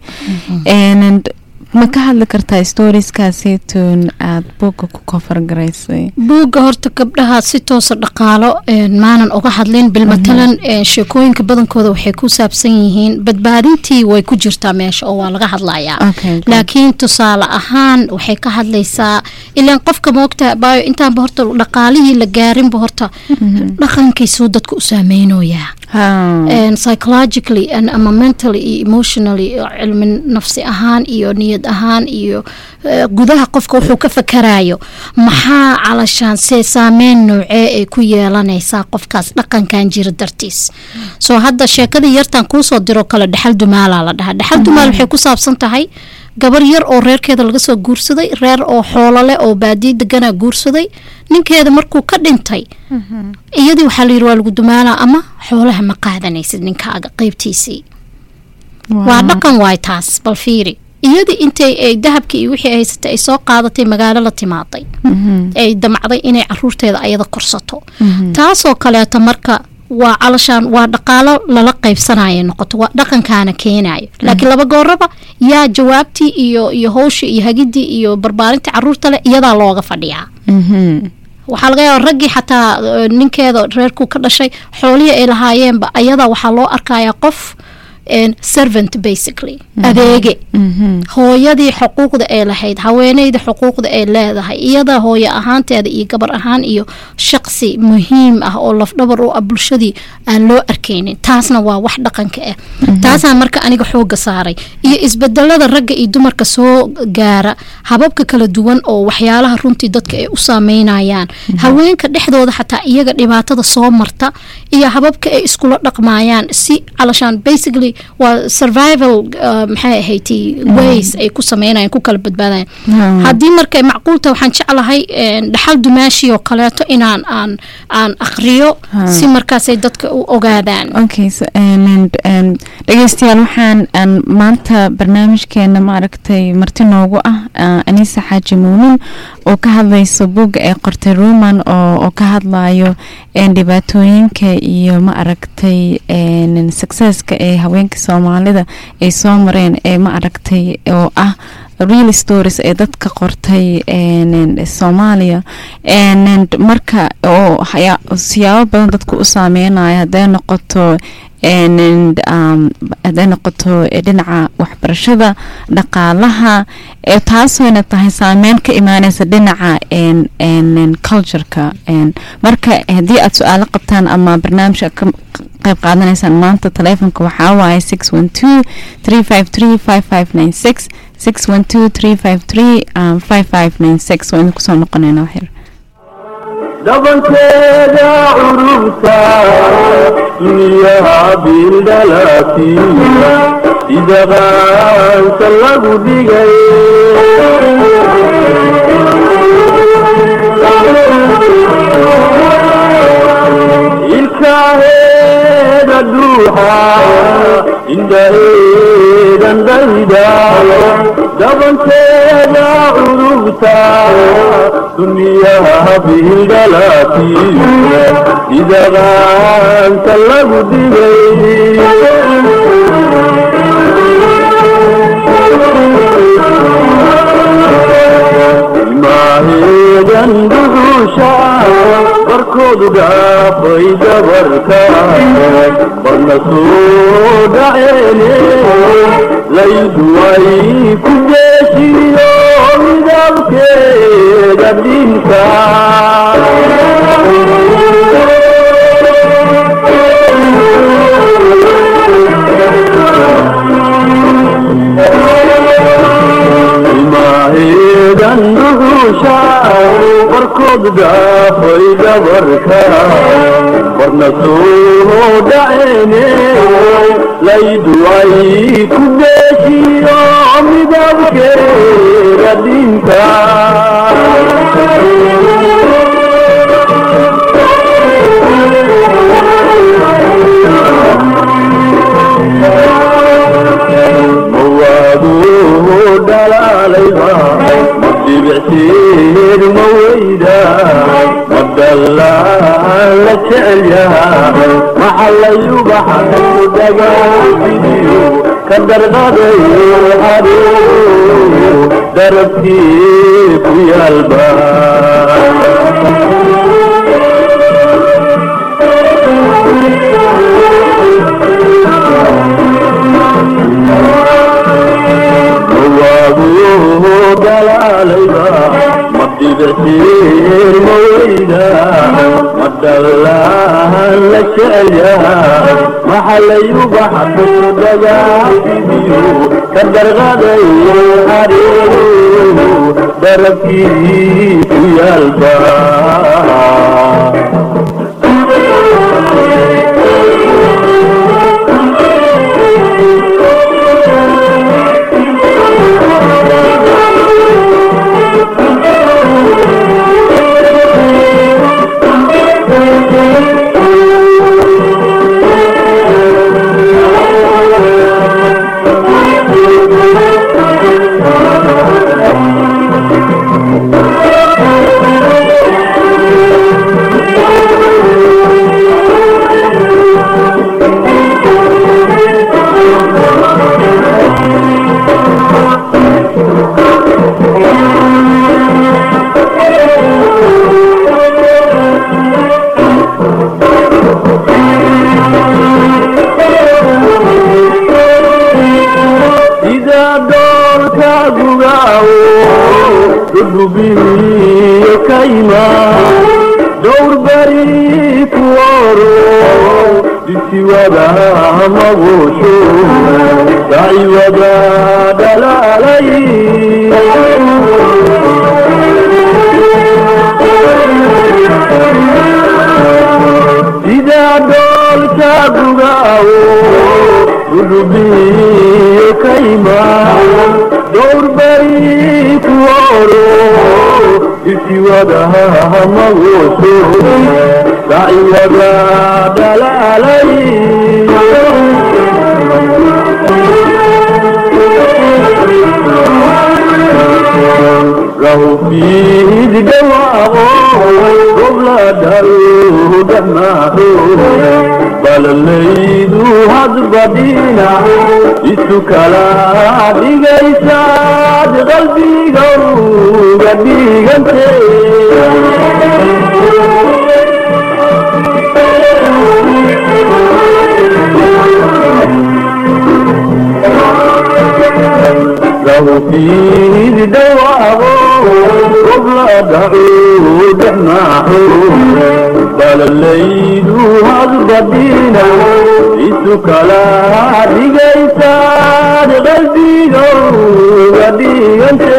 And ma ka hadli kartaa storieskaaseytoon aad buugga ku kofar garaysay buugga horta gabdhaha si toosa dhaqaalo een, maanan uga hadlin bilmatalan een, sheekooyinka badankooda waxay ku saabsan yihiin badbaadintii way ku jirtaa meesha oo waa laga hadlayaa Okay, good. laakiin tusaale ahaan waxay ka hadlaysaa ilaan qofka moogta baayo intaanba horta dhaqaalihii la gaarinba horta dhaqankiisuu dadka u saameynoyaa Ha. and psychologically and ama mentally iyo emotionally iyo cilmi nafsi ahaan iyo niyad ahaan iyo eh, gudaha qofka wuxuu ka fakarayo maxaa calashaan see saameyn noocee ay ku yeelanaysaa qofkaas dhaqankan jira dartiis soo hadda sheekadii yartan kuusoo diro kale dhexal dumaalaa la dhahaa dhexal dumaal waxay ku saabsan tahay gabar yar oo reerkeeda laga soo guursaday reer oo xoolole oo baadiye deganaa guursaday ninkeeda markuu ka dhintay iyadii waxaa la yidhi waa lagu dumaalaa ama xoolaha ma qaadanaysid ninkaaga qeybtiisii waa dhaqan waay taas bal fiiri iyadii intay ay dahabkii iyo wixii ay haysatay ay soo qaadatay magaalo la timaaday Mhm. ay damacday inay caruurteeda ayada korsato taasoo kaleeto marka waa calashaan waa dhaqaalo lala qaybsanaya noqoto waa dhaqankaana keenayo laakiin laba gooraba yaa jawaabtii iyo iyo howshii iyo hagidii iyo barbaarintii caruurta leh iyadaa looga fadhiyaa Mhm. waxaa laga yaaba raggii xataa eh, ninkeeda reerku ka dhashay xoolihii ay lahaayeenba ayadaa waxaa loo arkayaa qof en, servant basically adeege Mhm. hooyadii xuquuqda ay lahayd haweeneyda xuquuqda ay leedahay iyada hooyo ahaanteeda iyo gabar ahaan iyo shaqsi muhiim ah oo lafdhabar u ah bulshadii aan loo arkaynin taasna waa wax dhaqanka ah taasaan marka aniga xooga saaray iyo isbedelada ragga iyo dumarka soo gaara hababka kala duwan oo waxyaalaha runtii dadka ay u saameynayaan haweenka dhexdooda xataa iyaga dhibaatada soo marta iyo hababka ay iskula dhaqmayaan si calashaan basically waa survival uh, maxay ahayd ways ay ku sameynayaan ku kala badbaadayan Hmm. haddii marka macquulta waxaan jeclahay een, dhaxal dumaashi oo kaleeto inaan aan aan aqriyo Ha. si markaasay dadka u ogaadaan okay so, and, and, and, dhegeystayaal waxaan aan maanta barnaamijkeena maaragtay marti noogu ah ah, anisa xaaji muumin oo ka hadlayso buugga ee qortay ruman oo, oo ka hadlayo een, dhibaatooyinka iyo ma aragtay een, successka ee haweenka soomaalida ay soo mareen ee ma aragtay oo ah real stories ee dadka qortay een, een, soomaaliya een, een, marka oo haya- siyaabo badan dadku u saameynaya hadday noqoto een, een, um, hadday noqoto eh, dhinaca waxbarashada dhaqaalaha ee taasooyna tahay saameyn ka imaaneysa dhinaca een, een, een, cultureka een, marka haddii aad su-aalo qabtaan ama barnaamijka ka qayb qaadanaysaan maanta taleefonka waxaa waaye six one two three five three five five nine six six one two three five three five five nine six waa idin kusoo noqonayna waxyar dhabankeeda curubta duniyaha bildhalati sida qaanka lagu dhigay ilkaheeda dhuuxa indhaheedan dhayda dhabankeeda curubta duniyaha bildhalati sida qaanka lagu dhigay ilmaaheedan dhuxusha barkoodu dhaafay dabarka barna soo dhaceene laydu ay ku deeshiyo midabkeeda dhinka ilmaaheedan dhuxusha barkood dhaafay dabarka barna soo dhaceene laydu ay ku deeshiyo midabkeeda dhinka mawaaduu dhalaalayba dhibicteed ma weyda ma dallaan la jecel yaha maxallayubaxa dagaasiyo ka darqaday haduu darabkii ku yaalba waabuu dalaalayba ma dhibictiin ma weyda ma dhallaan la jecel yaha maxallayubaxa dagaasiyo ka darqaday haduu darabkii ku yaalba sida doolka gugaawo dhudhubiyo kayma dhowr bari ku oro dhisiwada magosho daciwada dhalaalay sida doolka gugaawo rahubiyo kayma dhowr bari ku oro isiwadaha magoso daciwada dhalaalay rahubiid dhawaaqo gobla dhalu dhamaaho balalaydu hadbadhina isu kala dhigaysaad qalbiga uga dhigante rahubiid dhawaaqo gobla dhalu dhamaaho balalaydu hadbadhina isu kala dhigaysaad qalbiga uga dhigante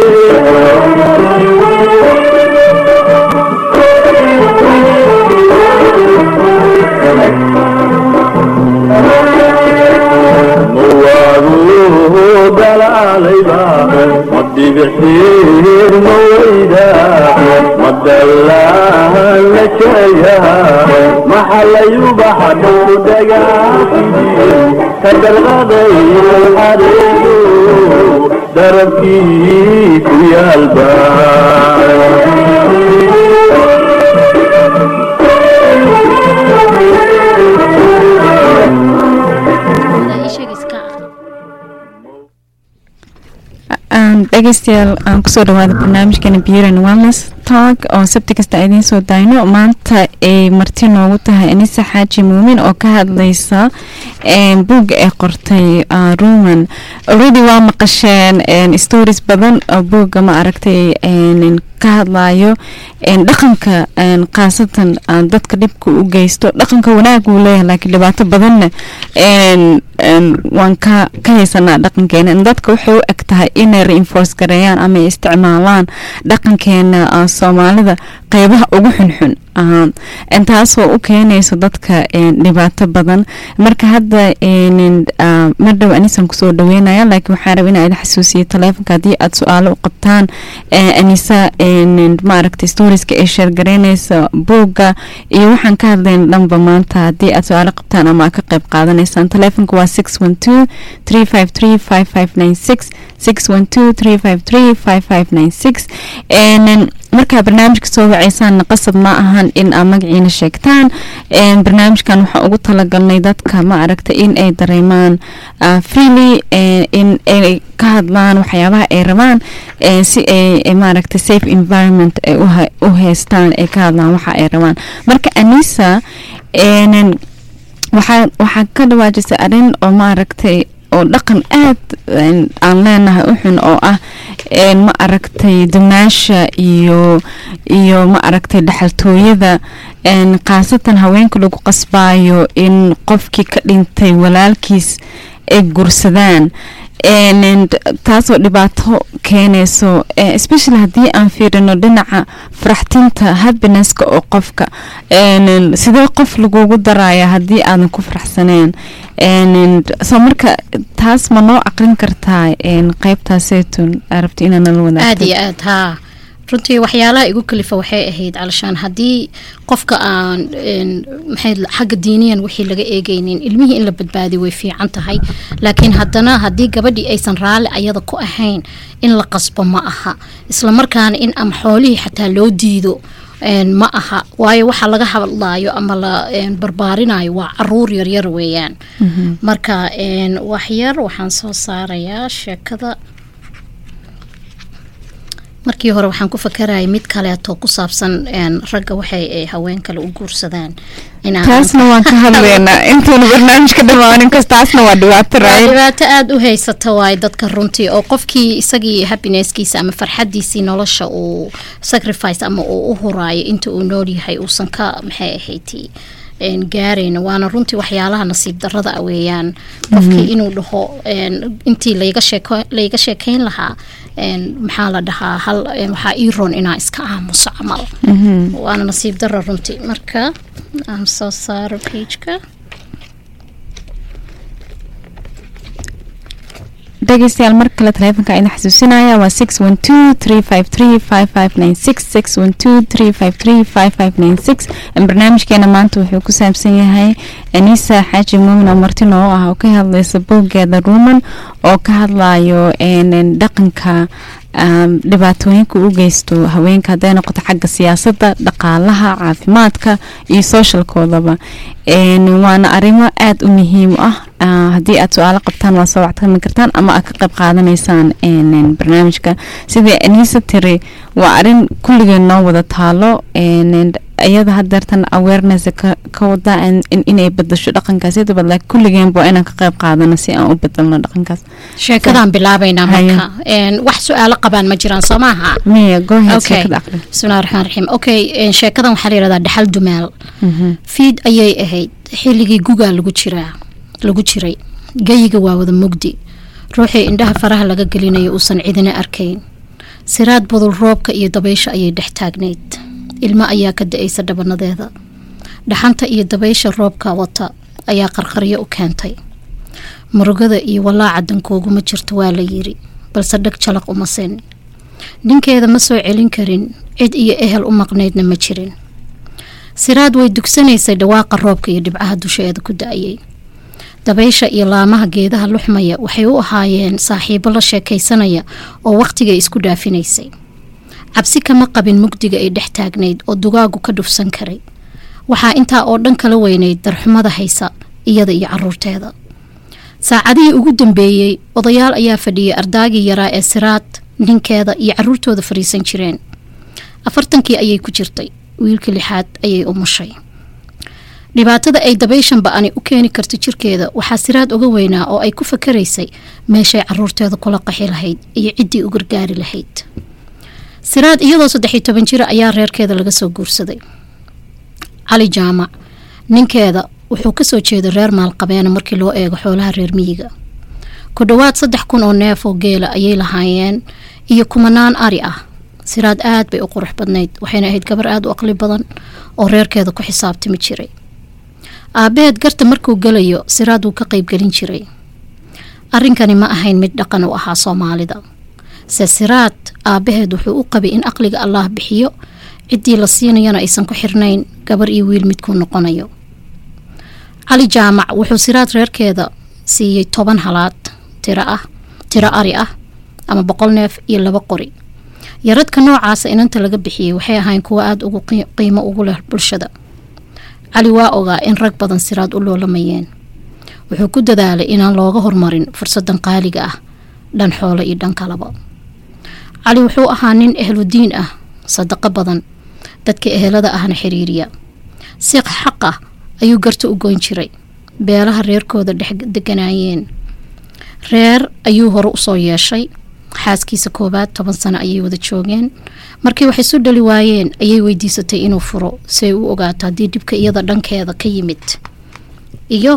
mawaagu dalaalayba madibixir mawayda madalaan la jeeya maxalayubaxadhow dagaasidiyo ka dalqaday adeego darabkii ku yaalba dhegeystayaal aan kusoo dhawaada barnaamijkani buren wellness talk oo sabti kasta idiin soo daayno maanta ay marti noogu tahay anisa xaaji muumin oo ka hadlaysa buugga ay qortay ruman already waa maqasheen stories badan oo buugga ma aragtay ka hadlayo dhaqanka khaasatan dadka dhibka u geysto dhaqanka wanaag uu leeyahay laakiin dhibaato badanna waan ka ka haysanaa dhaqankeena dadka waxay u eg tahay inay reinforce gareeyaan ama ay isticmaalaan dhaqankeena soomaalida qeybaha ugu xunxun taasoo u keenayso dadka dhibaato badan marka hadda mardhow anisan kusoo dhaweynaya laakiin waxaan raba inaa idin xasuusiyo taleefonka haddii aada su-aalo u qabtaan anisa maaragtay storieska ay sheergareynaysa buugga iyo waxaan ka hadlayna dhanba maanta haddii aada su-aalo qabtaan ama ka qeyb qaadanaysaan taleefonka waa six one two three five three five five nine six six one two three five three five five nine six markaa barnaamijka soo waceysaanna qasab ma ahan in aa magaciina sheegtaan barnaamijkan waxaa ugu talagalnay dadka ma aragta in ay dareemaan freely in ay ka hadlaan waxyaabaha ay rabaan si ay maaragta safe environment ay u haystaan ay ka hadlaan waxa ay rabaan marka anisa waxaa waxaa ka dhawaajisay arrin oo maaragtay oo dhaqan aad aan leenahay u xun oo ah ma aragtay dumaasha iyo iyo ma aragtay dhaxaltooyada khaasatan haweenka lagu qasbaayo in qofkii ka dhintay walaalkiis ay gursadaan taasoo dhibaato keenayso especially haddii aan fiirino dhinaca faraxtinta happinesska oo qofka sidee qof lagugu daraya haddii aadan ku faraxsaneen soo marka taas ma noo aqrin kartaa qeybtaaseytun rabta inaa nala wadaagto aada iyo aad haa runtii waxyaalaha igu kalifa waxay ahayd calashaan haddii qofka aan maxay xagga diiniyan wixii laga eegaynin ilmihii in la badbaadiyo way fiican tahay laakiin haddana haddii gabadhii aysan raalli ayada ku ahayn in la qasbo ma aha islamarkaana in ama xoolihii xataa loo diido ma aha waayo waxa laga hadlaayo ama la barbaarinayo waa caruur yaryar weeyaan marka waxyar waxaan soo saarayaa sheekada markii hore waxaan ku fakarayay mid kaleeto ku saabsan ragga waxay haween kale u guursadaan taasna waan ka hadlaynaa intuuna barnaamijka dhamaanin kas taasna waa dhibaato raay dhibaato aada u haysata waaye dadka runtii oo qofkii isagii happinesskiisa ama farxadiisii nolosha uu sacrifice ama uu u huraayo inta uu nool yahay uusan ka maxay ahayd gaarayna waana runtii waxyaalaha nasiib darada weeyaan qofkii inuu dhaho intii layga sheekeyn lahaa maxaa la dhahaa hal waxaa ii roon inaa iska aamuso camal waana nasiib dara runtii marka aan soo saaro pageka dhegeystayaal mar kale taleefonka idin xasuusinaya waa six one two three five three five five nine six six one two three five three five five nine six barnaamijkeena maanta wuxuu ku saabsan yahay anisa xaaji muumin oo marti noo ah oo ka hadlaysa bowgeeda ruuman oo ka hadlayo dhaqanka dhibaatooyinka u geysto haweenka hadday noqoto xagga siyaasadda dhaqaalaha caafimaadka iyo sooshalkoodaba waana arrimo aada u muhiim ah haddii aad su-aalo qabtaan waa soo wactami kartaan ama aad ka qayb qaadanaysaan barnaamijka sidai anisa tiri waa arin kulligeen noo wada taalo iyada hadeertan awareness ka wada inay bedasho dhaqankaas yadaba laakiin kulligeenba waa inaan ka qayb qaadano si aan u bedelno dhaqankaas sheekadaan bilaabaynaa marka wax su-aalo qabaan ma jiraan soo maaha miya goheed sheekada aqri bismillahi raxmaan raxiim okay sheekadan waxaa la yihahdaa dhaxal dumaal fiid ayay ahayd xilligii gugaa lagu jiraa lagu jiray geyiga waa wada mugdi ruuxii indhaha faraha laga gelinayo uusan cidina arkayn siraad budul roobka iyo dabaysha ayay dhex taagnayd ilmo ayaa ka da-aysa dhabanadeeda dhaxanta iyo dabaysha roobka wata ayaa qarqaryo u keentay murugada iyo walaaca dankooguma jirto waa la yiri balse dheg jalaq uma sin ninkeeda ma soo celin karin cid iyo ehel u maqnaydna ma jirin siraad way dugsanaysay dhawaaqa roobka iyo dhibcaha dusheeda ku da-ayay dabaysha iyo laamaha geedaha luxmaya waxay u ahaayeen saaxiibo la sheekaysanaya oo wakhtigay isku dhaafinaysay cabsi kama qabin mugdiga ay dhex taagnayd oo dugaagu ka dhufsan karay waxaa intaa oo dhan kala weynayd darxumada haysa iyada iyo caruurteeda saacadihii ugu dambeeyey odayaal ayaa fadhiyay ardaagii yaraa ee siraad ninkeeda iyo caruurtooda fariisan jireen afartankii ayay ku jirtay wiilka lixaad ayay umushay dhibaatada ay dabayshan ba-ani u keeni karto jirkeeda waxaa siraad uga weynaa oo ay ku fakaraysay meeshay caruurteeda kula qaxi lahayd iyo ciddii u gargaari lahayd siraad iyadoo saddex iyo toban jira ayaa reerkeeda laga soo guursaday cali jaamac ninkeeda wuxuu kasoo jeeday reer maalqabeena markii loo eego xoolaha reer miyiga ku dhowaad saddex kun oo neef oo geela ayay lahaayeen iyo kumanaan ari ah siraad aad bay u qurux badnayd waxayna ahayd gabar aada u aqli badan oo reerkeeda ku xisaabtami jiray aabaheed garta markuu gelayo siraad wuu ka qeybgelin jiray arrinkani ma ahayn mid dhaqan u ahaa soomaalida se siraad aabaheed wuxuu u qabay in aqliga allaah bixiyo ciddii la siinayana aysan ku xirnayn gabar iyo wiil midkuu noqonayo cali jaamac wuxuu siraad reerkeeda siiyey toban halaad tiro ah tiro ari ah ama boqol neef iyo laba qori yaradka noocaasa inanta laga bixiyey waxay ahayn kuwo aada ugu qiimo ugu leh bulshada cali waa ogaa in rag badan siraad u loolamayeen wuxuu ku dadaalay inaan looga hormarin fursadan qaaliga ah dhan xoolo iyo dhan kalaba cali wuxuu ahaa nin ehludiin ah sadaqo badan dadka ehelada ahna xiriiriya si xaq ah ayuu garta u goyn jiray beelaha reerkooda dhex deganaayeen reer ayuu hore usoo yeeshay xaaskiisa koowaad toban sano ayay wada joogeen markii wax isu dhali waayeen ayay weydiisatay inuu furo si ay u ogaato haddii dhibka iyada dhankeeda ka yimid iyo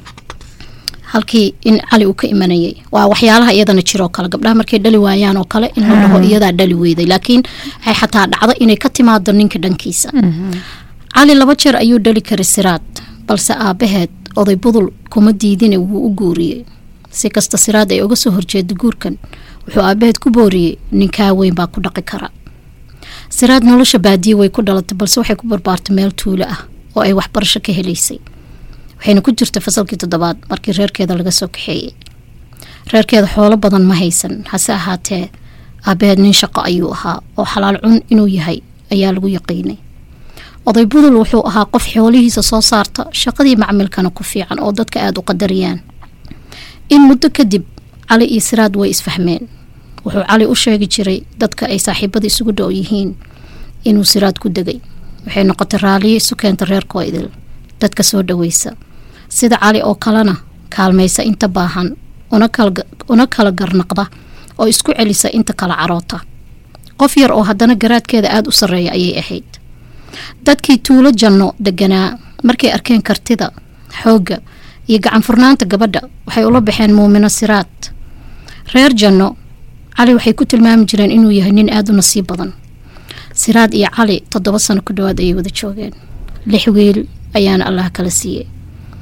halkii in cali uu ka imanayay waa waxyaalaha iyadana jiroo kale gabdhaha markay dhali waayaan oo kale in la dhaho iyadaa dhali weyday laakiin ay xataa dhacdo inay ka timaado ninka dhankiisa cali laba jeer ayuu dhali karay siraad balse aabaheed oday budul kuma diidine wuu u guuriyey si kasta siraad ay uga soo horjeeda guurkan wuxuu aabaheed ku booriyey ninkaa weyn baa ku dhaqi kara siraad nolosha baadiye way ku dhalatay balse waxay ku barbaartay meel tuulo ah oo ay waxbarasho ka helaysay waxayna ku jirtay fasalkii toddobaad markii reerkeeda laga soo kaxeeyey reerkeeda xoolo badan ma haysan hase ahaatee aabaheed nin shaqo ayuu ahaa oo xalaal cun inuu yahay ayaa lagu yaqiinay oday budul wuxuu ahaa qof xoolihiisa soo saarta shaqadii macmilkana ku fiican oo dadka aada u qadariyaan in muddo kadib cali iyo siraad way isfahmeen wuxuu cali u sheegi jiray dadka ay saaxiibada isugu dhow yihiin inuu siraad ku degay waxay noqotay raaliyo isu keenta reerkoo idil dadka soo dhaweysa sida cali oo kalena kaalmaysa inta baahan una kala garnaqda oo isku celisa inta kala caroota qof yar oo haddana garaadkeeda aada u sarreeya ayay ahayd dadkii tuulo janno deganaa markay arkeen kartida xoogga iyo gacan furnaanta gabadha waxay ula baxeen muumino siraad reer janno cali waxay ku tilmaami jireen inuu yahay nin aada u nasiib badan siraad iyo cali toddoba sano ku dhowaad ayay wada joogeen lix wiil ayaana allah kala siiyey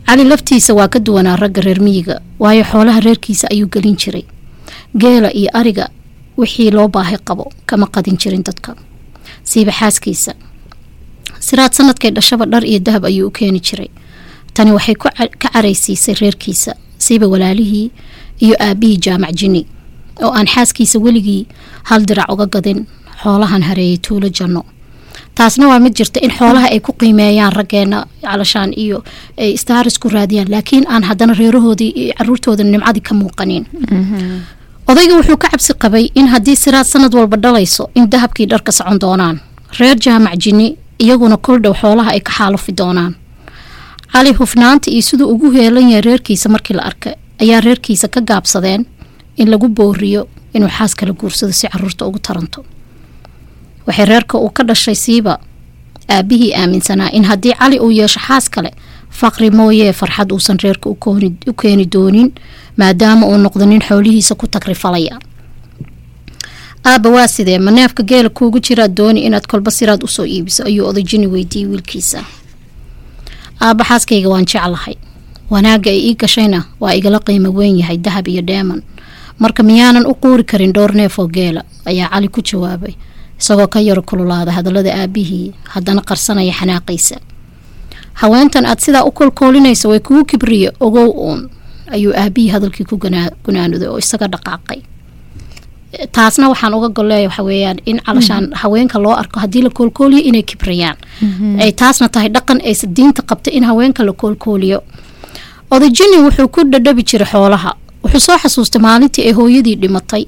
cali laftiisa waa ka duwanaa ragga reer miyiga waayo xoolaha reerkiisa ayuu gelin jiray geela iyo ariga wixii loo baahi qabo kama qadin jirin dadka siiba xaaskiisa siraad sanadkay dhashaba dhar iyo dahab ayuu u keeni jiray tani waxay ku ca- ka caraysiisay reerkiisa siiba walaalihii iyo aabihii jaamac jini oo aan xaaskiisa weligii hal dirac uga gadin xoolahan hareeyay tuulo janno taasna waa mid jirta in xoolaha ay ku qiimeeyaan raggeena calashaan iyo ay staaris ku raadiyaan laakiin aan haddana reerahoodii iyo caruurtooda nimcadii ka muuqanin odayga wuxuu ka cabsi qabay in haddii siraad sanad walba dhalayso in dahabkii dharka socon doonaan reer jaamac jini iyaguna kol dhow xoolaha ay ka xaalufi doonaan cali hufnaanta iyo siduu ugu heelan yahay reerkiisa markii la arkay ayaa reerkiisa ka gaabsadeen in lagu booriyo inuu xaas kala guursado si caruurta ugu taranto waxay reerka uu ka dhashay siiba aabihii aaminsanaa in haddii cali uu yeesho xaas kale faqri mooyee farxad uusan reerka u kooni- u keeni doonin maadaama uu noqdo nin xoolihiisa ku tagrifalaya aabba waa sidee ma neefka geela kuugu jiraad dooni inaad kolba siraad usoo iibiso ayuu odayjini weydiiyey wiilkiisa aabba xaaskayga waan jeclahay wanaagga ay ii gashayna waa igala qiimo weyn yahay dahab iyo dheeman marka miyaanan u quuri karin dhowr neef oo geela ayaa cali ku jawaabay isagoo ka yaro kululaada hadallada aabihii haddana qarsanaya xanaaqiisa haweentan aad sidaa u kolkoolinaysa way kugu kibriye ogow uun ayuu aabihii hadalkii ku ganaa- gunaanuday oo isaga dhaqaaqay taasna waxaan uga golleeya waxa weeyaan in calashaan haweenka loo arko haddii la koolkooliyo inay kibriyaan ay taasna tahay dhaqan aysa diinta qabta in haweenka la koolkooliyo odayjini wuxuu ku dhadhabi jiray xoolaha wuxuu soo xasuustay maalintii ay hooyadii dhimatay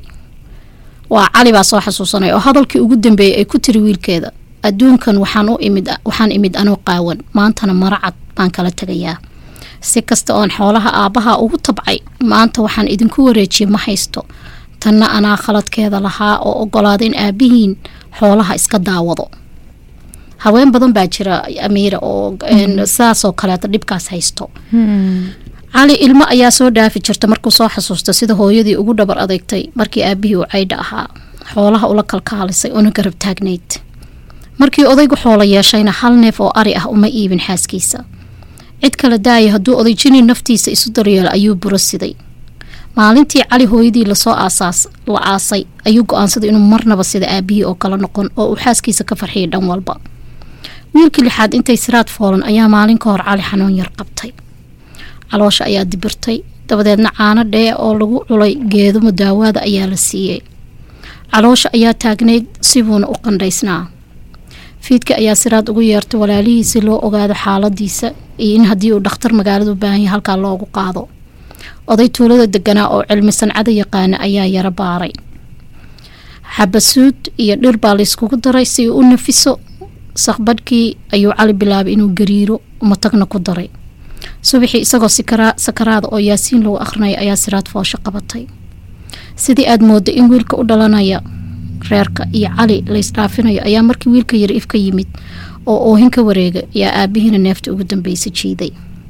waa cali baa soo xasuusanay oo hadalkii ugu dambeeyay ay ku tiri wiilkeeda adduunkan waxaan u imid waxaan imid anoo qaawan maantana maracad baan kala tegayaa si kasta oon xoolaha aabbaha ugu tabcay maanta waxaan idinku wareejiyey ma haysto tanna anaa khaladkeeda lahaa oo ogolaada in aabihiin xoolaha iska daawado haween badan baa jira amiira oo een, saasoo kaleeta dhibkaas haysto cali ilmo ayaa soo dhaafi jirta markuu soo xasuusta sida hooyadii ugu dhabar adeegtay markii aabihii uu caydha ahaa xoolaha ula kalkaalisay una garab taagnayd markii odaygu xoolo yeeshayna hal neef oo ari ah uma iibin xaaskiisa cid kala daaya hadduu odayjini naftiisa isu daryeelo ayuu buro siday maalintii cali hooyadii lasoo aasaas la aasay ayuu go-aansaday inuu marnaba sida aabihii oo kala noqon oo uu xaaskiisa ka farxiyay dhan walba wiilkii lixaad intay siraad foolan ayaa maalin ka hor cali xanuun yar qabtay caloosha ayaa dibirtay dabadeedna caano dhee oo lagu culay geedo mudaawaada ayaa la siiyey caloosha ayaa taagnayd sibuuna u qandhaysnaa fiidka ayaa siraad ugu yeertay walaalihii si loo ogaado xaaladiisa iyo in haddii uu dhakhtar magaalada u baahan yahay halkaa loogu qaado oday tuulada deganaa oo cilmi sancada yaqaana ayaa yaro baaray xabasuud iyo dhir baa layskugu daray si uu u nafiso saqbadhkii ayuu cali bilaabay inuu gariiro matagna ku daray subaxii isagoo sikara- sakaraada oo yaasiin lagu akhrinayo ayaa siraad foosho qabatay sidii aad moodda in wiilka u dhalanaya reerka iyo cali laysdhaafinayo ayaa markii wiilka yar if ka yimid oo oohin ka wareega ayaa aabihiina neefta ugu dambeysa jiiday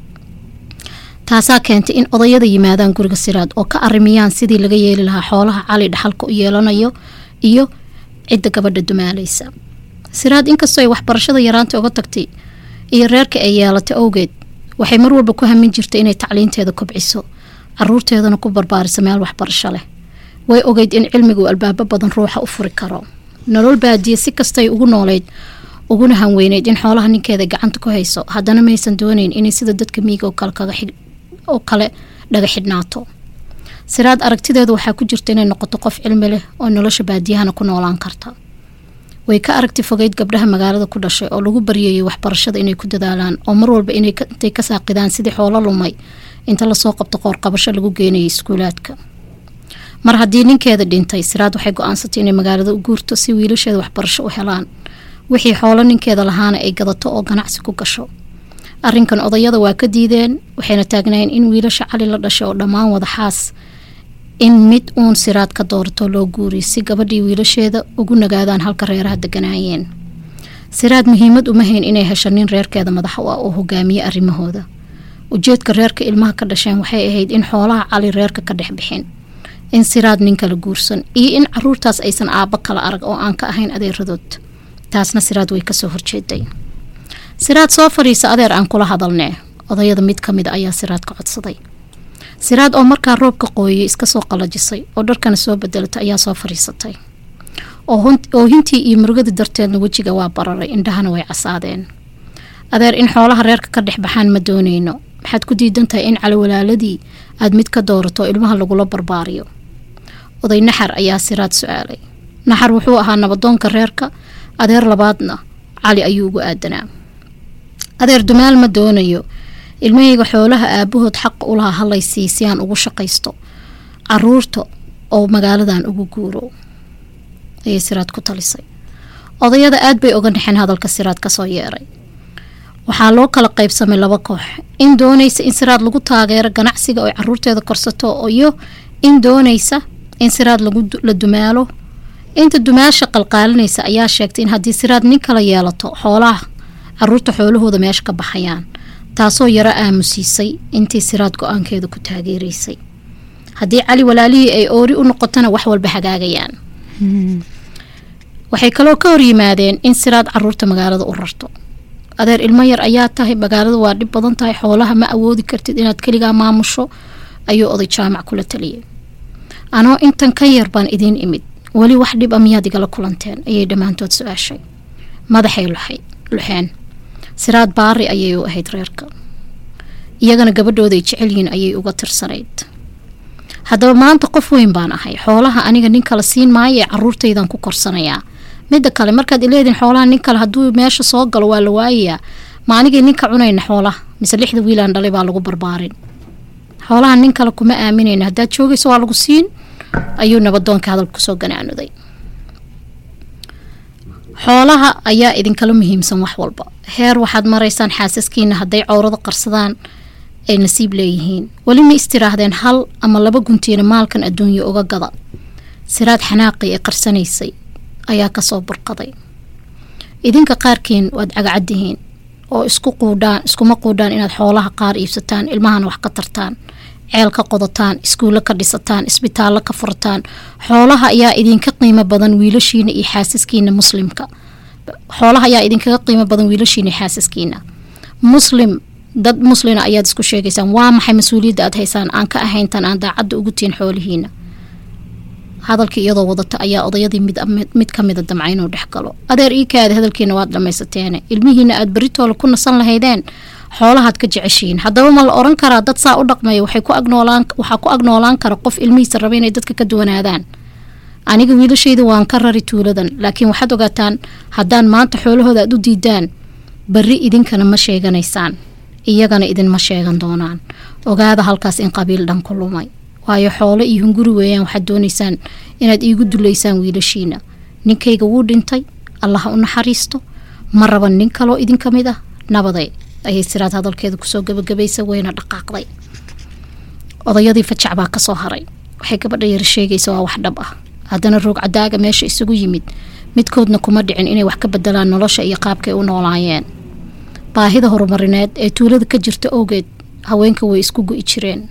taasaa keentay in odayada yimaadaan guriga siraad oo ka arimiyaan sidii laga yeeli lahaa xoolaha cali dhaxalka u yeelanayo iyo cidda gabadha dumaalaysa siraad inkastoo ay waxbarashada yaraanta uga tagtay iyo reerka ay yeelatay awgeed waxay mar walba ku hamin jirtay inay tacliinteeda kobciso caruurteedana ku barbaariso meel waxbarasho leh way ogeyd in cilmigu albaabo badan ruuxa u furi karo nolol baadiye si kastay ugu nooleyd uguna hanweyneyd in xoolaha ninkeeda gacanta ku hayso haddana maysan dooneyn inay sida dadka miiga oo kale kaga xig- oo kale dhaga xidhnaato siraad aragtideedu waxaa ku jirta inay noqoto qof cilmi leh oo nolosha baadiyahana ku noolaan karta way ka aragti fogeyd gabdhaha magaalada ku dhashay oo lagu baryayay waxbarashada inay ku dadaalaan oo mar walba inay ka- intay ka saaqidaan sidii xoolo lumay inta lasoo qabto qoorqabasho lagu geenayay iskuulaadka mar haddii ninkeeda dhintay siraad waxay go-aansatay inay magaalada u guurto si wiilasheeda waxbarasho u helaan wixii xoolo ninkeeda lahaana ay gadato oo ganacsi ku gasho arrinkan odayada waa ka diideen waxayna taagnaayeen in wiilasha cali la dhashay oo dhammaan wada xaas in mid uun siraad ka doorato loo guuriy si gabadhii wiilasheeda ugu nagaadaan halka reeraha deganaayeen siraad muhiimad uma hayn inay hesho nin reerkeeda madax u ah oo hogaamiye arrimahooda ujeedka reerka ilmaha ka dhasheen waxay ahayd in xoolaha cali reerka ka dhex bixin in siraad nin kala guursan iyo in caruurtaas aysan aabbo kala arag oo aan ka ahayn adeeradood taasna siraad way kasoo horjeeday siraad soo fadhiisa adeer aan kula hadalnee odayada mid ka mid a ayaa siraad ka codsaday siraad oo markaa roobka qooyay iska soo qalajisay oo dharkana soo bedelatay ayaa soo fariisatay oo hintii iyo murugadii darteedna wejiga waa bararay indhahana way casaadeen adeer in xoolaha reerka ka dhex baxaan ma doonayno maxaad ku diidan tahay in calawalaaladii aad mid ka doorato ilmaha lagula barbaariyo oday naxar ayaa siraad su-aalay naxar wuxuu ahaa nabadoonka reerka adeer labaadna cali ayuu ugu aadanaa adeer dumaal ma doonayo ilmahayga xoolaha aabahood xaqa u lahaa halaysii si aan ugu shaqaysto caruurta oo magaaladan ugu guuro ayay siraad ku talisay odayada aad bay oga dhexeen hadalka siraad kasoo yeeray waxaa loo kala qaybsamay laba koox in doonaysa in siraad lagu taageero ganacsiga oo caruurteeda korsato iyo in doonaysa in siraad la dumaalo inta dumaasha qalqaalinaysa ayaa sheegtay in haddii siraad nin kala yeelato xoolaha caruurta xoolahooda meesha ka baxayaan taasoo yaro aamusiisay intii siraad go-aankeeda ku taageeraysay haddii cali walaalihii ay oori u noqotona wax walba hagaagayaan waxay kaloo ka horyimaadeen in siraad caruurta magaalada u rarto adeer ilmo yar ayaa tahay magaalada waa dhib badan tahay xoolaha ma awoodi kartid inaad keligaa maamusho ayuu oday jaamac kula taliyay anoo intan ka yar baan idiin imid weli wax dhib a miyaad igala kulanteen ayay dhammaantood su-aashay madaxay luxeen siraad baari ayay u ahayd reerka iyagana gabadhooday jecelyihiin ayay uga tirsanayd haddaba maanta qof weyn baan ahay xoolaha aniga nin kale siin maayo ee caruurtaydan ku korsanayaa midda kale markaad ileediin xoolaha nin kale hadduu meesha soo galo waa la waayayaa ma anigay ninka cunayna xoolaha mise lixda wiilaan dhalay baa lagu barbaarin xoolaha nin kale kuma aaminayna haddaad joogayso waa lagu siin ayuu nabadoonka hadalka kusoo ganaanuday xoolaha ayaa idinkala muhiimsan wax walba heer waxaad maraysaan xaasaskiina hadday cowrada qarsadaan ay nasiib leeyihiin weli ma istiraahdeen hal ama laba guntiina maalkan adduunya uga gada siraad xanaaqii ee qarsanaysay ayaa kasoo burqaday idinka qaarkiin waad cagacaddihiin oo isku quudhaan iskuma quudhaan inaad xoolaha qaar iibsataan ilmahana wax ka tartaan ceel ka qodataan iskuulle ka dhisataan isbitaallo ka furtaan xoolaha ayaa idinka qiimo badan wiilashiina iyo xaasaskiina muslimka xoolaha ayaa idinkaga qiimo badan wiilashiina iyo xaasaskiina muslim dad muslina ayaad isku sheegaysaan waa maxay mas-uuliyadda aad haysaan aan ka ahayntan aan daacadda ugu tihin xoolihiina hadalkii iyadoo wadata ayaa odayadii mid ka mida damca inuu dhex galo adeer iikaada hadalkiina waad dhamaysateene ilmihiina aad beritoole ku nasan lahaydeen xoolahaad ka jeceshihiin haddaba ma la oran karaa dad saa u dhaqmaya waxaa ku agnoolaan kara qof ilmihiisa raba inay dadka ka duwanaadaan aniga wiilashayda waan ka rari tuuladan laakiin waxaad ogaataan haddaan maanta xoolahooda aad u diidaan berri idinkana ma sheeganaysaan iyagana idinma sheegan doonaan ogaada halkaas in qabiil dhan ku lumay waayo xoolo iyo hunguri weeyaan waxaad doonaysaan inaad iigu dulaysaan wiilashiina ninkayga wuu dhintay allaha u naxariisto ma raban nin kaloo idinka mid ah nabaday ayay siraad hadalkeeda kusoo gabagabaysa weyna dhaqaaqday odayadii fajac baa kasoo haray waxay gabadha yar sheegaysa waa wax dhab ah haddana roog cadaaga meesha isugu yimid midkoodna kuma dhicin inay wax ka bedelaan nolosha iyo qaabkay u noolaayeen baahida horumarineed ee tuulada ka jirta awgeed haweenka way isku go-i jireen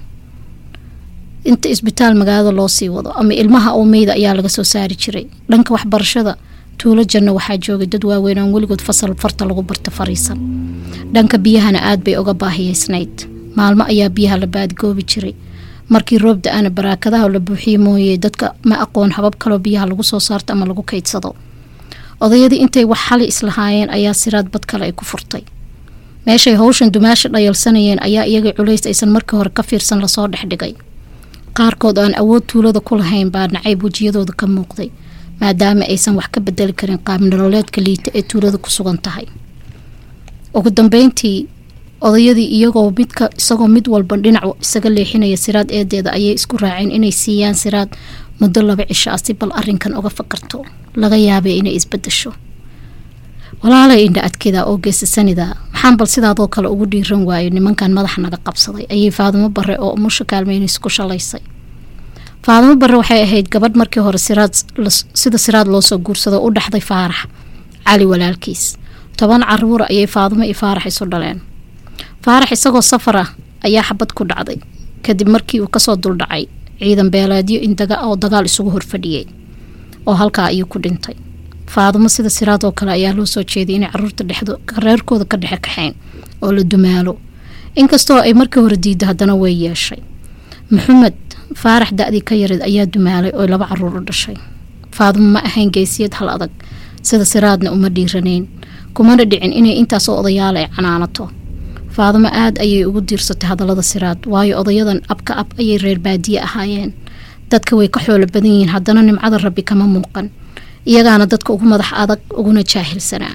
inta isbitaal magaalada loo sii wado ama ilmaha oo meyda ayaa laga soo saari jiray dhanka waxbarashada tuulo janno waxaa joogay dad waaweyn aan weligood fasal farta lagu barta fariisan dhanka biyahana aad bay uga baahiyeysnayd maalmo ayaa biyaha la baadigoobi jiray markii roob da-ana baraakadaha la buuxiye mooye dadka ma aqoon habab kaloo biyaha lagu soo saarto ama lagu kaydsado odayadii intay wax xali islahaayeen ayaa siraad bad kale ay ku furtay meeshay howshan dumaasha dhayalsanayeen ayaa iyaga culays aysan markii hore ka fiirsan lasoo dhexdhigay qaarkood aan awood tuulada ku lahayn baa nacayb wejiyadooda ka muuqday maadaama aysan wax ka bedeli karin qaab nololeedka liita ee tuulada ku sugan tahay ugu dambeyntii odayadii iyagoo midka isagoo mid walba dhinac isaga leexinaya siraad eedeeda ayay isku raaceen inay siiyaan siraad muddo laba cisho ah si bal arinkan uga fakarto laga yaabay inay isbedesho walaalay indha adkida oo geesasanida maxaan bal sidaadoo kale ugu dhiiran waayo nimankan madaxa naga qabsaday ayay faadimo bare oo umusha kaalmeynays ku shalaysay faadimo bare waxay ahayd gabadh markii hore siraad sida siraad loosoo guursado u dhexday faarax cali walaalkiis toban caruura ayay faadimo iyo faarax isu dhaleen faarax isagoo safar ah ayaa xabad ku dhacday kadib markii uu kasoo duldhacay ciidan beeleedyo oo dagaal isugu horfadhiyey oo halkaa ayuu ku dhintay faadimo sida siraad oo kale ayaa loo soo jeeday inay caruurta reerkooda ka dhexe kaxayn oo la dumaalo inkastoo ay markii hore diidda haddana way yeeshay maxamed faarax da-dii ka yareed ayaa dumaalay oo laba caruur u dhashay faadumo ma ahayn geesiyad hal adag sida siraadna uma dhiiranayn kumana dhicin inay intaasoo odayaal ay canaanato faadumo aad ayay ugu diirsatay hadallada siraad waayo odayadan abka ab ayay reer baadiye ahaayeen dadka way ka xoolo badan yihiin haddana nimcada rabbi kama muuqan iyagaana dadka ugu madax adag uguna jaahilsanaa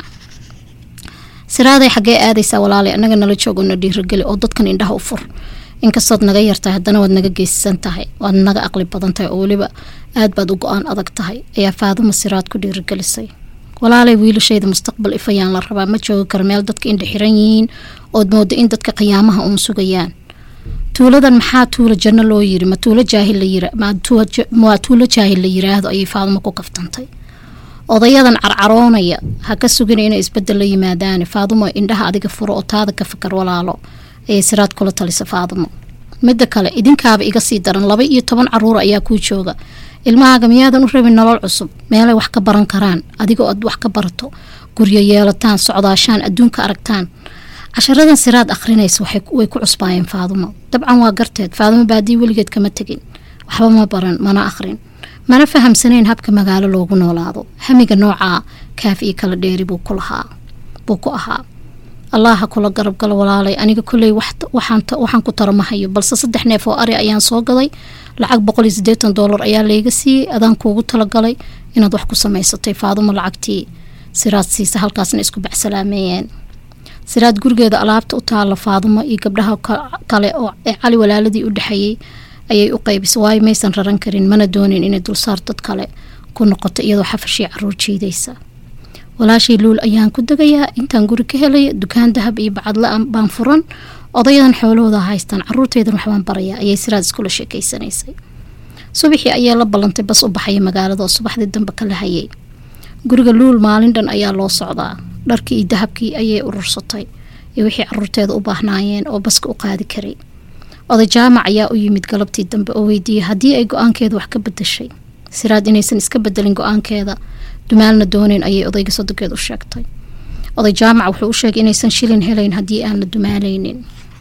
siraaday xaggee aadaysaa walaalay annaga nala joog oo na dhiirageli oo dadkan indhaha u fur inkastood naga yartahay haddana waad naga geysan tahay waad naga aqli badan tahay oo weliba aad baad u go-aan adag tahay ayaa faaduma siraad ku dhiirigelisay walaalay wiilashayda mustaqbal ifayaan la rabaa ma joogi karo meel dadka indha xiran yihiin ood mooda in dadka qiyaamaha uun sugayaan tuuladan maxaa tuulo janno loo yiri ma tuulo jaahil la yira waa tuulo jaahil la yiraahdo ayay faaduma ku kaftantay odayadan carcaroonaya ha ka sugina inay isbedel la yimaadaan faadumo indhaha adiga furo oo taada ka fakar walaalo ayay siraad kula talisa faadumo midda kale idinkaaba iga sii daran laba iyo toban caruur ayaa kuu jooga ilmahaaga miyaadan u rabin nolol cusub meelay wax ka baran karaan adigoo aad wax ka barato guryo yeelataan socdaashaan adduunka aragtaan casharadan siraad akhrinaysa way ku cusbaayeen faadumo dabcan waa garteed faadumo baadii weligeed kama tegin waxba ma baran mana akhrin mana fahamsanayn habka magaalo loogu noolaado hamiga noocaa kaaf iyo kala dheeri buu ku lahaa buu ku ahaa allaha kula garab galo walaalay aniga kolley waxaan ku taro ma hayo balse saddex neef oo ari ayaan soo gaday lacag boqol iyo siddeetan doolar ayaa layga siiyey adaan kuugu talagalay inaad wax ku samaysatay faadumo lacagtii siraad siisa halkaasna isku baxsalaameeyeen siraad gurigeeda alaabta u taalla faadumo iyo gabdhaha kale oo ee cali walaaladii u dhexeeyey ayay u qaybisay waayo maysan raran karin mana doonin inay dulsaar dad kale ku noqoto iyadoo xafashii caruur jiidaysa walaashii luul ayaan ku degayaa intaan guri ka helaya dukaan dahab iyo bacadla baan furan odayadan xoolahooda haystaan caruurteydan waxbaan barayaa ayay siraad iskula sheekeysanaysay subaxii ayaa la ballantay bas u baxaya magaalada oo subaxdii dambe kala hayay guriga luul maalin dhan ayaa loo socdaa dharkii iyo dahabkii ayay urursatay iyo wixii caruurteeda u baahnaayeen oo baska u qaadi karay oday jaamac ayaa u yimid galabtii dambe oo weydiiyey haddii ay go-aankeeda wax ka bedashay siraad inaysan iska bedelin go-aankeeda dumaalna dooneyn ayay odayga sodogeed u sheegtay oday jaamac wuxuu u sheegay inaysan shilin helayn haddii aan la dumaalaynin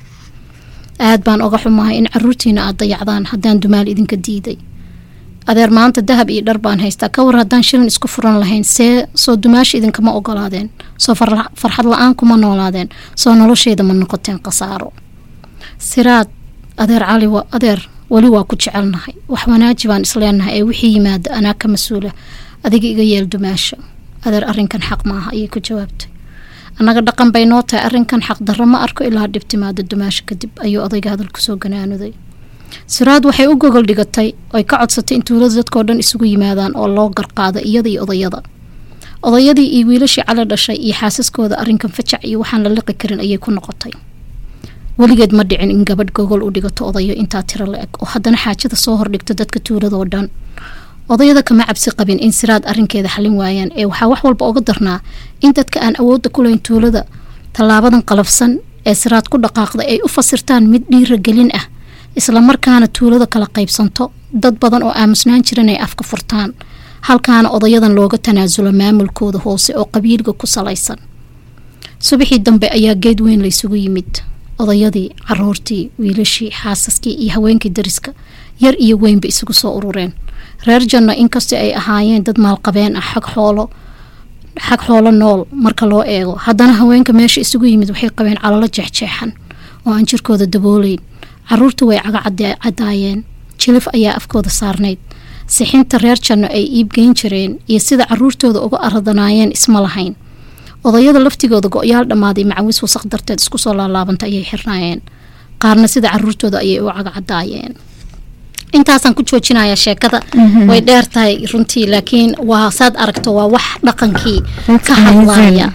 aad baan oga xumahay in caruurtiina aad dayacdaan haddaan dumaal idinka diiday adeer maanta dahab iyo dhar baan haystaa ka war haddaan shilin isku furan lahayn see soo dumaasha idinkama ogolaadeen soo farxad la-aan kuma noolaadeen soo nolosheyda ma noqoteen khasaaro siraad adeer cali adeer weli waa ku jecelnahay wax wanaaji baan isleenahay ee wixii yimaada anaa ka mas-uula adiga iga yeel dumaasha adeer arrinkan xaq maaha ayay ku jawaabtay annaga dhaqan bay noo tahay arrinkan xaq darro ma arko ilaa dhib timaado dumaasha kadib ayuu odayga hadal kusoo ganaanuday siraad waxay u gogol dhigatay oy ka codsatay in tuulada dadkoo dhan isugu yimaadaan oo loo garqaado iyada iyo odayada odayadii iyo wiilashii cali dhashay iyo xaasaskooda arrinkan fajac iyo waxaan la liqi karin ayay ku noqotay weligeed ma dhicin in gabadh gogol u dhigato odayo intaa tiro la eg oo haddana xaajada soo hordhigto dadka tuuladoo dhan odayada kama cabsi qabin in siraad arrinkeeda xalin waayaan ee waxaa wax walba oga darnaa in dadka aan awoodda ku lahayn tuulada tallaabadan qalafsan ee siraad ku dhaqaaqda ay u fasirtaan mid dhiiragelin ah islamarkaana tuulada kala qaybsanto dad badan oo aamusnaan jiran ay afka furtaan halkaana odayadan looga tanaasulo maamulkooda hoose oo qabiilga ku salaysan subaxii dambe ayaa geed weyn laysugu yimid odayadii caruurtii wiilashii xaasaskii iyo haweenkii dariska yar iyo weynba isugu soo urureen reer janno inkastoo ay ahaayeen dad maalqabeen ah xag xoolo xag xoolo nool marka loo eego haddana haweenka meesha isugu yimid waxay qabeen calalo jeexjeexan oo aan jirkooda dabooleyn caruurta way caga cadaayeen jilif ayaa afkooda saarnayd sixinta reer janno ay iibgeyn jireen iyo sida caruurtooda uga aradanaayeen isma lahayn odayada laftigooda go-yaal dhammaaday macawis wasaq darteed isku soo laalaabantay ayay xirnaayeen qaarna sida caruurtooda ayay u cagacadaayeen intaasaan ku joojinayaa sheekada way dheer tahay runtii laakiin waa saad aragto waa wax dhaqankii ka hadlaya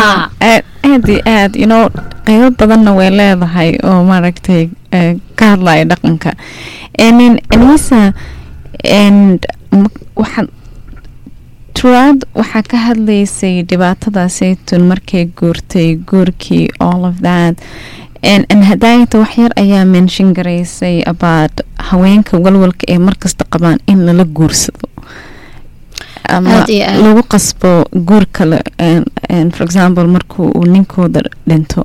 aad iyo aad ino qeybo badanna way leedahay oo maaragtay ka hadlaya dhaqanka anisa waxaad turaad waxaa ka hadlaysay dhibaatada saytun markay guurtay guurkii all of that hadaayata waxyar ayaa menshin garaysay about haweenka walwalka ee markasta qabaan in lala guursado ama lagu qasbo guur kale for example markuu uu ninkooda dhinto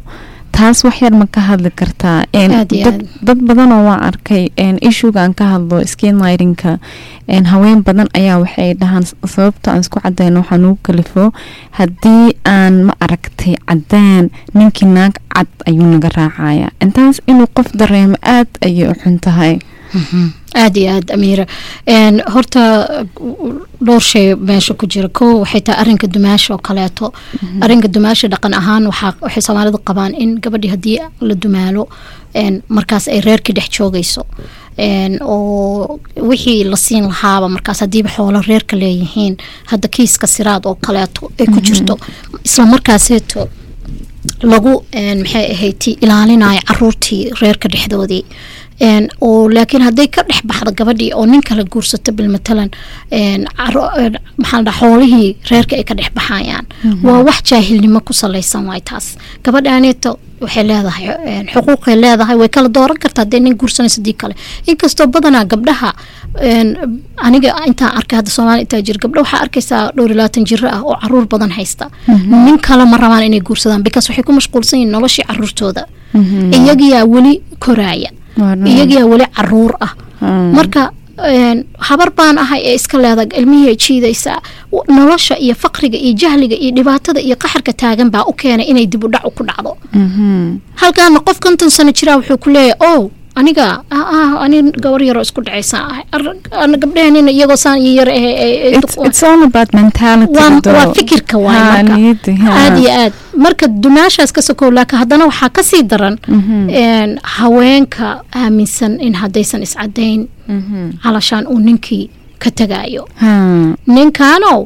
taas wax yar ma ka hadli kartaa Een, Aad iyo dad, aad. dad badanoo waan arkay ishugaan ka hadlo skinlightingka een, haween badan ayaa waxay dhahaan s- sababta aan isku cadayno waxaa nugu kalifo haddii aan ma aragtay cadaan ninkii naag cad ayuu naga raacaya intaas inuu qof dareemo aad ayay u xun tahay aad iyo aad amiira Een, horta dhowr shay meesha ku jira ko waxay tahay arinka dumaasha oo kaleeto arinka dumaasha dhaqan ahaan waxaa waxay soomaalida qabaan in gabadhii haddii la dumaalo een, markaas ay reerkii dhex joogayso Een, oo wixii la siin lahaaba markaas haddiiba xoolo reerka leeyihiin hadda kiiska siraad oo kaleeto ay ku jirto isla markaaseeto lagu een, maxay ahayd ilaalinayo caruurtii reerka dhexdoodii Een, oo laakiin hadday ka dhex baxdo gabadhii oo nin kale guursato bilmatalan een, caro- een, maxaa la dhahaa, xoolihii reerka ay ka dhex baxayaan waa wax jaahilnimo ku salaysan waay taas gabadhaaneeto waxay leedahay een, xuquuqay leedahay way kala dooran kartaa hadday nin guursanayso dii kale inkastoo badanaa gabdhaha een, aniga intaan arkay hadda soomaaliya intaa jira gabdha waxaa arkaysaa dhowr iyo labaatan jiro ah oo caruur badan haysta nin kale ma rabaan inay guursadaan because waxay ku mashquulsan yihiin noloshii caruurtooda iyagiyaa weli koraaya Waa dhab. iyagiyaa weli caruur ah Hmm. marka een, habar baan ahay ee iska leedag ilmihii ay jiidaysaa W- nolosha iyo faqriga iyo jahliga iyo dhibaatada iyo qaxarka taagan baa u keenay inay dib u dhac ku dhacdo Mhm. halkaana qof konton sano jiraa wuxuu ku leeyahay o aniga ah, ah, ani gabar yaroo isku dhacaysaa ahay Ar- ana gabdhaheenina iyagoo saan iyo yar eh, eh, eh, It's, it's all about mentality waa though. waa fikirka waay Ha, marka niyadda, ha. aad iyo aad marka dumaashaas ka sokow laakiin haddana waxaa kasii daran een, haweenka aaminsan in haddaysan iscadayn Mhm. calashaan uu ninkii ka tagaayo Ha. ninkaanow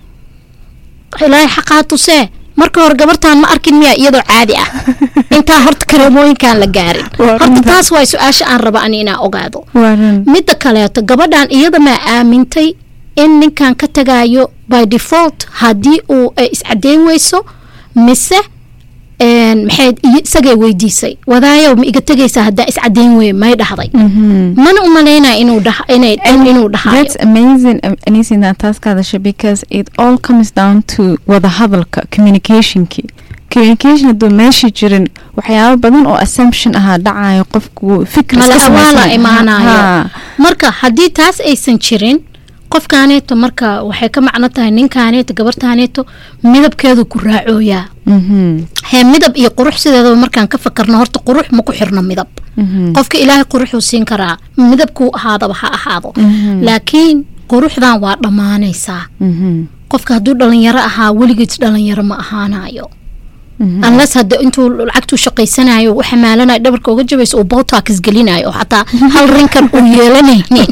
ilaahay xaqaa tusee marka hore gabartaan ma arkin miya iyadoo caadi ah intaa horta kareemooyinkaan la gaarin Waa horta runta. taas waa su-aasha aan raba ani inaa ogaado Waa run. midda kaleeto gabadhan iyada maa aamintay in ninkan ka tagaayo by default haddii uu ay iscadeyn weyso mise een, maxay iyo- isagay weydiisay wadaayow ma iga tegaysaa haddaa iscadeyn weye may dhahday Mhm. mana umalaynaya inuu dhaha inay inuu dhahayo That's amazing, um, Anisi, inaad taas ka hadasho because it all comes down to wada hadalka, communicationki. Communication hadduu meesha jirin waxyaabo badan oo assumption ahaa dhacayo qofku fikir iska malaha waa la samaysan. imaanayo Ha. marka haddii taas aysan jirin qofkaaneeto marka waxay ka macno tahay ninkaaneeto gabartaaneeto midabkeedu ku raacooyaa Mhm. hee midab iyo qurux sideedaba markaan ka fakarno horta qurux ma ku xirno midab Mhm. qofka ilaahay quruxuu siin karaa midabkuu ahaadaba ha ahaado Mhm. laakiin quruxdan waa dhammaanaysaa Mhm. qofka hadduu dhalinyaro ahaa weligiis dhalinyaro ma ahaanayo Mhm. unless hadda intuu lacagtuu shaqaysanayo u xamaalanayo dhabarka uga jabayso uu botox gelinayo oo xataa hal rinkan uu yeelanaynin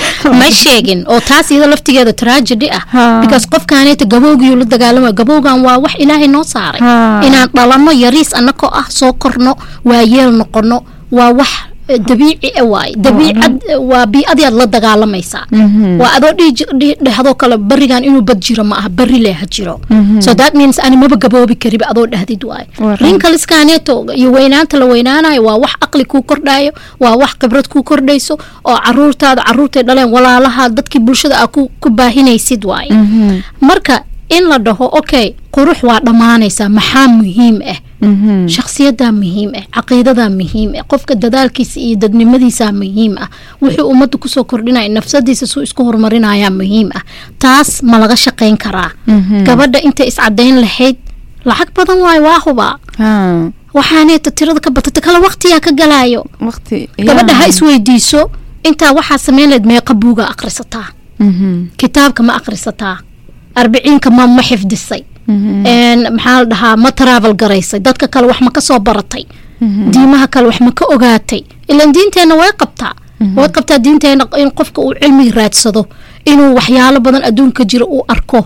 ma sheegin oo taas iyada laftigeeda tragedy ah Ha. because qofkaaneeta gabowgiyuu la dagaalamayo gabowgan waa wax ilaahay noo saaray Ha. inaan dhalanno yariis annakoo ah soo korno waa yeel noqono waa wax eh, dabiici ah waaye dabiicad eh, waa bii-adiaad la dagaalamaysaa Mhm. waa adoo dhihi ji- dhihi- dhehdo kale barigan inuu bad jiro ma aha bari leha jiro so that means ani maba gaboobi kariba adoo dhahdid waaye Waa run. rinkaliskaaneeto iyo weynaanta la weynaanayo waa wax aqli kuu kordhayo waa wax khibrad kuu kordhayso oo caruurtaada caruurtay dhaleen walaalaha dadkii bulshada aa ku ku baahinaysid waaye Mhm. marka in la dhaho okay qurux waa dhammaanaysaa maxaa muhiim ah Mhm. shakhsiyadaa muhiim ah caqiidadaa muhiim ah qofka dadaalkiisa iyo dadnimadiisaa muhiim ah wuxuu ummadda kusoo kordhinaya nafsadiisa suu isku horumarinayaa muhiim ah taas ma laga shaqayn karaa Mhm. gabadha intay iscadayn lahayd lacag badan waayo waa hubaa Ha. waxaaneeta tirada ka batata kale waqtiyaa ka galaayo Waqti. gabadha ha yeah. isweydiiso intaa waxaa samayn lahayd meeqa buuga akhrisataa Mhm. kitaabka ma akhrisataa arbiciinka ma ma xifdisay Mhm. een maxaa la dhahaa ma travel garaysay dadka kale wax ma ka soo baratay diimaha kale wax ma ka ogaatay ilan diinteenna way qabtaa way qabtaa diinteenna in qofka uu cilmi raadsado inuu waxyaalo badan adduunka jira uu arko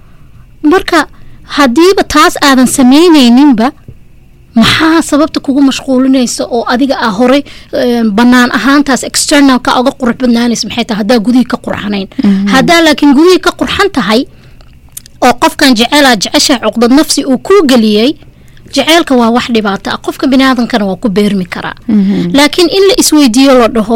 marka haddiiba taas aadan samaynayninba maxaa sababta kugu mashquulinaysa oo adiga ah horay een, bannaan ahaantaas externalka uga qurux badnaanaysa maxay tahay haddaa gudihii ka qurxanayn haddaa laakiin gudihii ka qurxan tahay oo qofkan jeceelaa jecesha cuqdad nafsi uu kuu geliyey jeceelka waa wax dhibaato ah qofka biniaadankana waa ku beermi karaa laakiin in la isweydiiyo la dhaho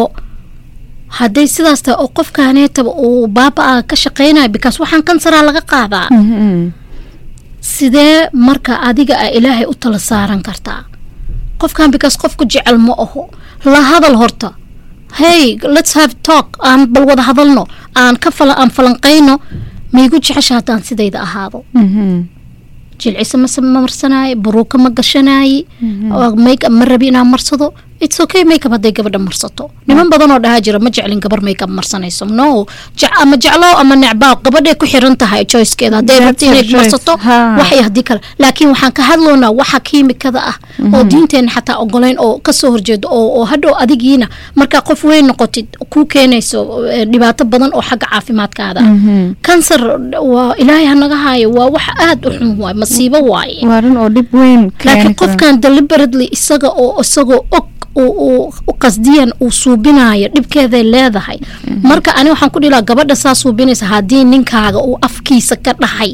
hadday sidaas tahay oo qofkaaneetaba uu baaba-a ka shaqaynayo bikaas waxaan kansaraa laga qaadaa Mhm. sidee marka adiga a ilaahay u tala saaran kartaa qofkan because qofku jecel ma aho la hadal horta hey let's have talk aan bal wada hadalno aan ka fala aan falanqayno maigu jecesha haddaan sidayda ahaado jilcisa mase ma marsanaaye baruuka ma gashanaaye makeup ma rabi inaan marsado it's okay makeup hadday gabadha marsato niman badan oo dhahaa jira ma jeclin gabar makeup marsanayso no jec- ama jeclow ama necbaa gabadhay ku xiran tahay choicekeeda hadday That's rabto inay her choice. marsato Ha. waxay haddii kale laakiin waxaan ka hadloonaa waxa kiimikada ah oo diinteena xataa ogolayn oo kasoo horjeedo oo oo hadhow adigiina markaa qof weyn noqotid ku keenayso eh, dhibaato badan oo xagga caafimaadkaada ah kansar waa ilaahay hanaga haayo waa wax aada u xun waay masiibo waaye waa run oo dhib weyn laakiin qofkan deliberately isaga oo isagoo og uu- uu u qasdiyan uu suubinayo dhibkeeday leedahay marka ani waxaan ku dhilaa gabadha saa suubinaysa haddii ninkaaga uu afkiisa ka dhahay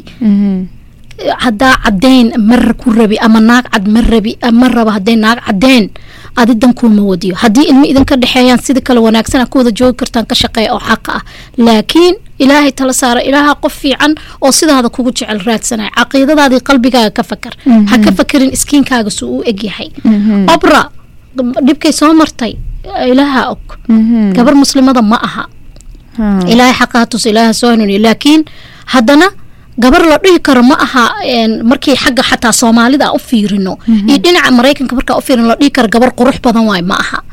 haddaa caddayn mar ku rabi ama naag cad ma rabi ma raba hadday naag caddayn adi dankuuma wadiyo haddii ilmo idinka dhexeeyaan sida kale wanaagsan a ku wada joogi kartaan ka shaqeeya oo xaqa ah laakiin ilaahay tala saara ilaaha qof fiican oo sidaada kugu jecel raadsanaya caqiidadaadii qalbigaaga ka fakar ha ka fakerin iskiinkaaga suu u egyahay obra dhibkay soo martay ilaaha og gabar muslimada ma aha ilaahay xaqaa tus ilaaha soo hanuuniya laakiin haddana gabar la dhihi karo ma aha een, markii xagga xataa soomaalida aan u fiirino iyo dhinaca maraykanka markaa u fiirino la dhihi karo gabar qurux badan waay ma aha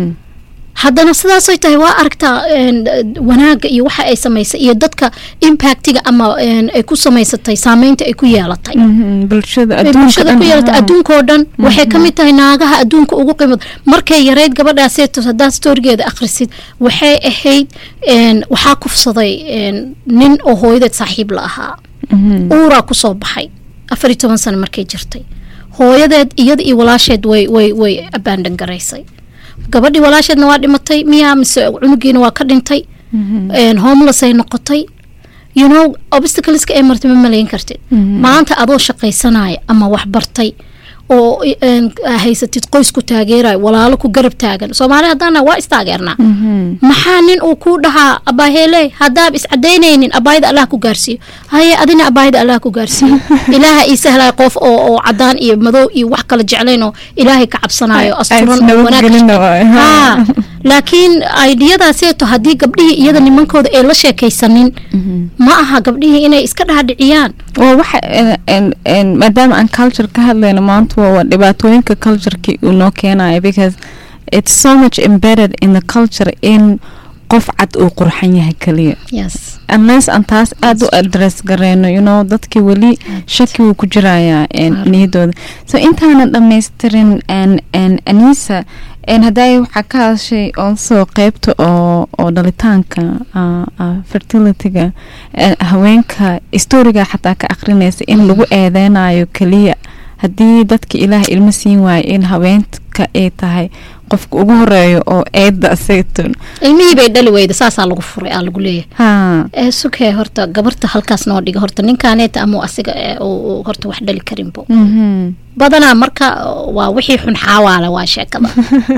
haddana sidaasay tahay waa aragtaa een, wanaagga iyo waxa ay samaysay iyo dadka impactiga ama een, ay ku samaysatay saameynta ay ku yeelatay bulshada ay bulshada ku yeelatay adduunka oo dhan waxay ka mid tahay naagaha adduunka ugu qiimad markay yareyd gabadhaaseeto haddaad storigeeda akhrisid waxay ahayd een, waxaa kufsaday een, nin oo hooyadeed saaxiib la ahaa uuraa kusoo baxay afar iyo toban sano markay jirtay hooyadeed iyada iyo walaasheed way way way abaandan garaysay gabadhii walaasheedna waa dhimatay miyaa mise cunugiina waa ka dhintay een, homeless ay noqotay you know obstacleska ay martay ma malayn kartid maanta adoo shaqaysanaya ama wax bartay oo een, haysatid qoys ku taageerayo walaalo ku garab taagan soomaali haddaana waa istaageernaa maxaa nin uu kuu dhahaa abaaheele haddaab iscadaynaynin abaayada allah ku gaarsiiyo haye adina abaayada allah ku gaarsiiyo ilaaha ii sahlaya qof oo oo cadaan iyo madow iyo wax kala jeclayn oo ilaahay ka cabsanayo asturan oo wanaag ka shaqeeyo. Haa, laakiin aidiyadaaseeto haddii gabdhihii iyada nimankooda ay la sheekaysanin ma aha gabdhihii inay iska dhaadhiciyaan waa waxa en- en- maadaama aan culture ka hadlayno maanta waa waa dhibaatooyinka cultureki uu noo keenayo because it's so much embedded in the culture in qof cad uu qurxan yahay kaliya yes unless aan taas aada u address gareyno you know dadkii weli shaki wuu ku jirayaa en, Claro. niyadooda so intaanan dhammaystirin en- en, anisa en hadday waxaa ka hadashay also qeybta oo oo dhalitaanka ah, ah, fertilityga eh, haweenka historiga xataa ka akrinaysa in lagu eedeynayo keliya haddii dadka ilaah ilmo siin waayo in haweenka ay tahay qofka ugu horeeyo oo eedda asaytun ilmihii bay dhali weyda saasaa lagu furay aa lagu leeyahay ha ee sugee horta gabarta halkaas noo dhiga horta ninkaaneeta ama asiga ee, uu- uu horta wax dhali karinbo mhm badanaa marka waa wixii xun xaawaale waa sheekada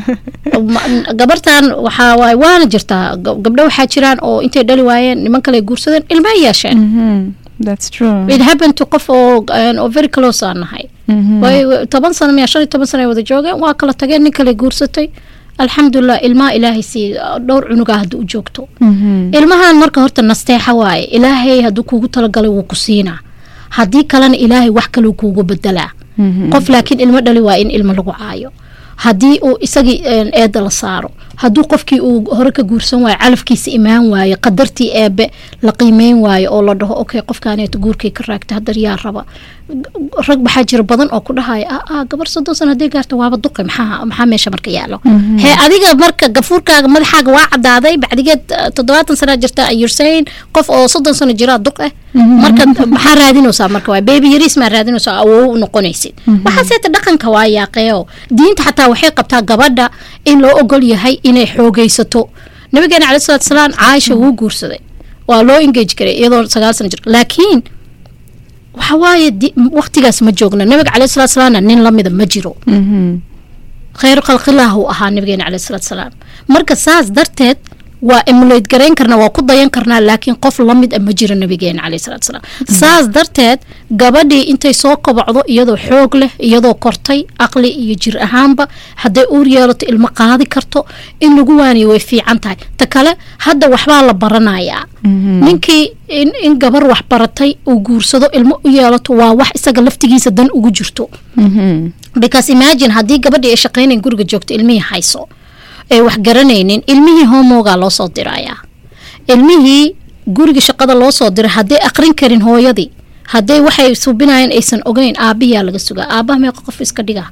Ma- gabartan waxaa waay waana jirtaa Ga- gabdho waxaa jiraan oo intay dhali waayeen niman kale guursadeen ilmaha yeesheen Mhm. That's true. it happened to qof oo een, oo very close aan nahay Mhm. way way- toban sano miya shan iyo toban sano ay wada joogeen waa kala tageen nin kale guursatay alxamdulilah ilmaha ilaahay sii dhowr cunugaa hadda u joogto Mhm. ilmahan marka horta nasteexa waaye ilaahay hadduu kuugu talagalay wuu ku siinaa haddii kalena ilaahay wax kaleu kuugu bedelaa Mhm. qof laakiin ilmo dhali waa in ilmo lagu caayo haddii uu isagii een, eedda la saaro hadduu qofkii uu hore ka guursan waayo calafkiisa imaan waayo qadartii eebe la qiimeyn waayo oo la dhaho okay qofkaaneeto guurkii ka raagta haddar yaa raba rag waxaa jira badan oo ku dhahaya ah ah gabar soddon sano hadday gaarto waaba duqi maxaa maxaa meesha marka yaalo hee adiga marka gafuurkaaga madaxaaga waa cadaaday bacdigeed eh, toddobaatan sanaa jirta you're saying qof oo soddon sano jiraa duq eh marka maxaa raadinaysaa marka waa beebi yariis maa raadinaysaa awow u noqonaysid waxaaseeta dhaqanka waa yaaqeeo diinta xataa waxay qabtaa gabadha in loo ogol yahay inay xoogaysato nabigeena calayi salatu salaam caaisha wuu guursaday waa loo engage karay iyadoo sagaal sano jir laakiin waxa waaye di- waqtigaas ma joogna nabiga calayi salatu salaamna nin lamida ma jiro Mhm. khayr khalqilah uu ahaa nabigeena calayi salatu salaam marka saas darteed waa emulate garayn karnaa waa ku dayan karnaa laakiin qof lamid a ma jiro nabigeena caleyhi salaatu salaam saas darteed gabadhii intay soo kobocdo iyadoo xoog leh iyadoo kortay aqli iyo jir ahaanba hadday uur yeelato ilmo qaadi karto in lagu waaniyo way fiican tahay ta kale hadda waxbaa la baranayaa ninkii in, in gabar wax baratay uu guursado ilmo u yeelato waa wax isaga laftigiisa dan ugu jirto because imagine haddii gabadhii ay shaqaynayn guriga joogto ilmihii hayso ay wax garanaynin ilmihii homogaa loo soo dirayaa ilmihii guriga shaqada loo soo diray hadday aqrin karin hooyadii hadday waxay subinayeen aysan ogeyn aabiyaa laga sugaa aabaha meeqa qof iska dhigaa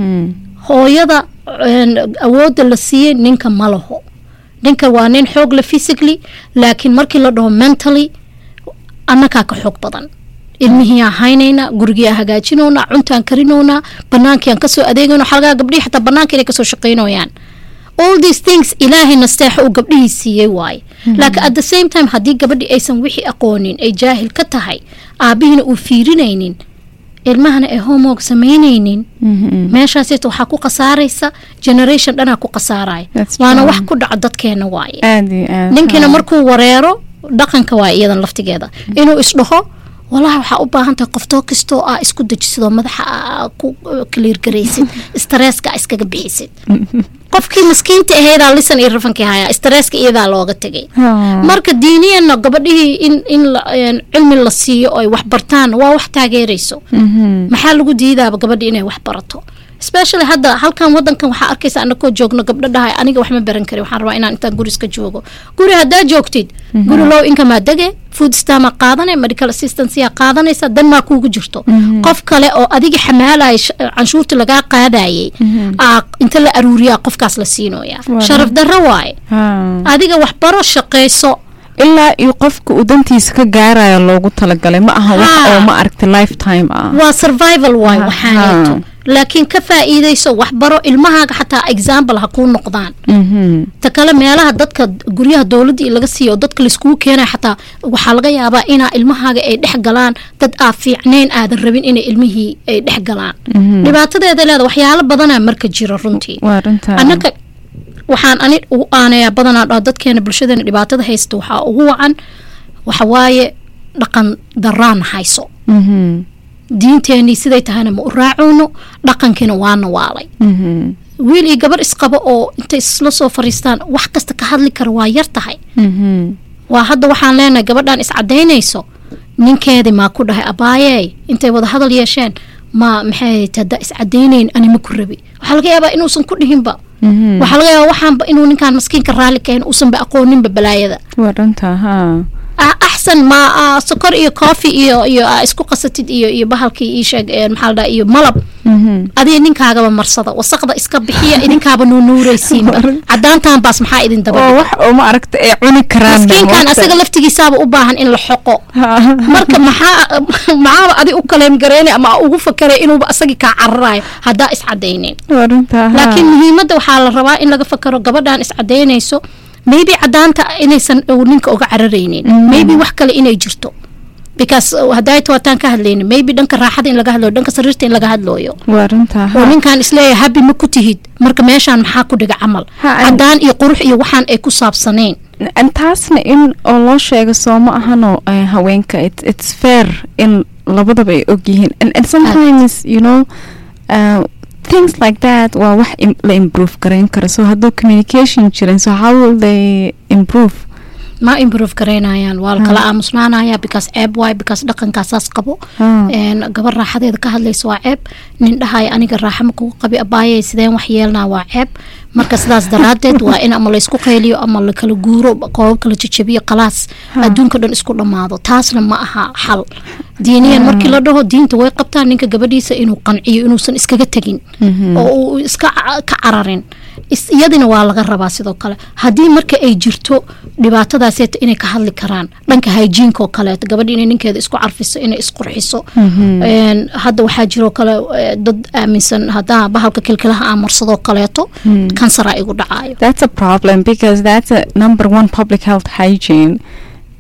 hooyada een, awoodda la siiyey ninka ma laho ninka waa nin xoog le physically laakiin markii la dhaho mentally annagaa ka xoog badan ilmihiiaan haynaynaa gurigiiaan hagaajinownaa cuntaan karinownaa banaankiiaan kasoo adeegayno xalgaa gabdhihii xataa banaanka inay kasoo shaqaynoyaan all these things ilaahay nasteexa uu gabdhihii siiyey waaye laakiin at the same time haddii gabadhii aysan wixii aqoonin ay jaahil ka tahay aabihiina uu fiirinaynin ilmahana ay homework samaynaynin meeshaasita waxaa ku khasaaraysa generation dhanaa ku khasaaraya That's waana true. wax ku dhaca dadkeena waaye aad iyo aad ninkiina haa. markuu wareero dhaqanka waa iyadan laftigeeda inuu isdhaho walahi waxaa u baahan tahay qoftoo kastoo aa isku dejisidoo madaxa aa ku kaliirgaraysid stresska aa iskaga bixisid qofkii maskiinta ahaydaa lisan iyo rafankii hayaa stresska iyadaa looga tegay Haa. marka diiniyanna gabadhihii in in la- een, cilmi la siiyo oo ay wax bartaan waa wax taageerayso Mhm. maxaa lagu diidaaba gabadha inay wax barato especially hadda halkan wadankan waxaa arkaysa anakoo joogno gabdho dhahay aniga wax ma baran kari waxaan rabaa inaan intaan guri iska joogo guri haddaa joogtid guri low inkamaa dege food stama qaadane medical assistanceyaa qaadanaysa dan maa kuugu jirto qof kale oo adiga xamaalaya sh- canshuurta lagaa qaadayay aa inta la aruuriyaa qofkaas la siinoya Waa sharaf darro waaye Haa. adiga wax baro shaqayso ilaa iyo qofka uu dantiisa ka gaarayo loogu talagalay ma aha wax Haa. oo ma aragta lifetime ah waa survival waay Ha- waxaaneeto ha. laakiin ka faa'iidayso waxbaro ilmahaaga xataa example ha kuu noqdaan Mhm. ta kale meelaha dadka guryaha dowladda iyo laga siiyo oo dadka laiskugu keenaya xataa waxaa laga yaabaa inaa ilmahaaga ay dhex galaan dad aa fiicnayn aadan rabin inay ilmihii ay dhex galaan dhibaatadeeda leeda waxyaalo badanaa marka jiro runtii waa runtaa annaka waxaan ani ugu aanayaa badanaa dhaho dadkeena bulshadeena dhibaatada haysta waxaa ugu wacan waxawaaye dhaqan daraan hayso Mhm. diinteenii siday tahayna ma u raacoono dhaqankiina waana waalay Mhm. wiil iyo gabar isqabo oo intay isla soo fariistaan wax kasta ka hadli kara waa yar tahay Mhm. waa hadda waxaan leenahay gabadhan iscadaynayso ninkeedii maa ku dhahay abaayey intay wada hadal yeesheen ma maxay hadda iscadaynayn ani ma ku rabi waxaa laga yaabaa inuusan ku dhihinba Mhm. waxaa laga yaabaa waxaanba inuu ninkaan maskiinka raalli kahayn uusanba aqooninba balaayada waa runtaa haa ah, axsan ma ah, sokor iyo coffee iyo iyo ah, isku qasatid iyo iyo bahalkii ii sheeg eh, maxaa la dhaha iyo malab Mhm. adiga ninkaagaba marsada wasaqda iska bixiya idinkaaba nuunuuraysiinba cadaantan baas maxaa idin oo daba wax oo ma aragta ay cuni karaan maskiinkan asaga laftigiisaaba u baahan in la xoqo marka maxaa maxaaba adi u kaleem gareynay ama ugu fakeray inuuba asagii kaa cararayo haddaa iscadaynin waa runtaa haa. laakiin muhiimadda waxaa la rabaa in laga fakaro gabadhan iscadaynayso maybe cadaanta inaysan uu ninka uga cararaynin maybe wax kale inay jirto because uh, haddaayta waataan ka hadlaynin maybe dhanka raaxada in laga hadlooyo dhanka sariirta in laga hadlooyo waa runtaa oo haa. ninkan isleeyahay habi ma ku tihid marka meeshaan maxaa ku dhiga camal Ha, an- cadaan iyo qurux iyo waxaan ay ku saabsanayn And taasna in oo loo sheego soo ma ahano eh, haweenka it, it's fair in labadaba ay og yihiin and, and sometimes you know uh, things like that waa wax im, la improve garayn karo so hadduu communication jirin so how will they improve ma improve garaynayaan waa la kala aamusnaanaya because ceeb waay because dhaqankaasaas qabo Ah. een gabar raaxadeeda ka hadlaysa waa ceeb nin dhahaya aniga raaxa ma kugu qabi abaayay sideen wax yeelnaa waa ceeb marka sidaas daraadeed waa in ama laysku qayliyo ama la kala guuro qoobab kala jajabiyo khalaas adduunka dhan isku dhammaado taasna ma aha xal diiniyan markii la dhaho diinta way qabtaa ninka gabadhiisa inuu qanciyo inuusan iskaga tegin oo uu iska ca- ka cararin is- iyadina waa laga rabaa sidoo kale haddii marka ay jirto dhibaatadaaseeta inay ka hadli karaan dhanka hygienka oo kaleeto gabadhi inay ninkeeda isku carfiso inay isqurxiso Een, hadda waxaa jiroo kale eh, dad aaminsan haddaa bahalka kilkilaha aan marsadoo kaleeto kansara igu dhacaayo that's a problem because that's a number one public health hygiene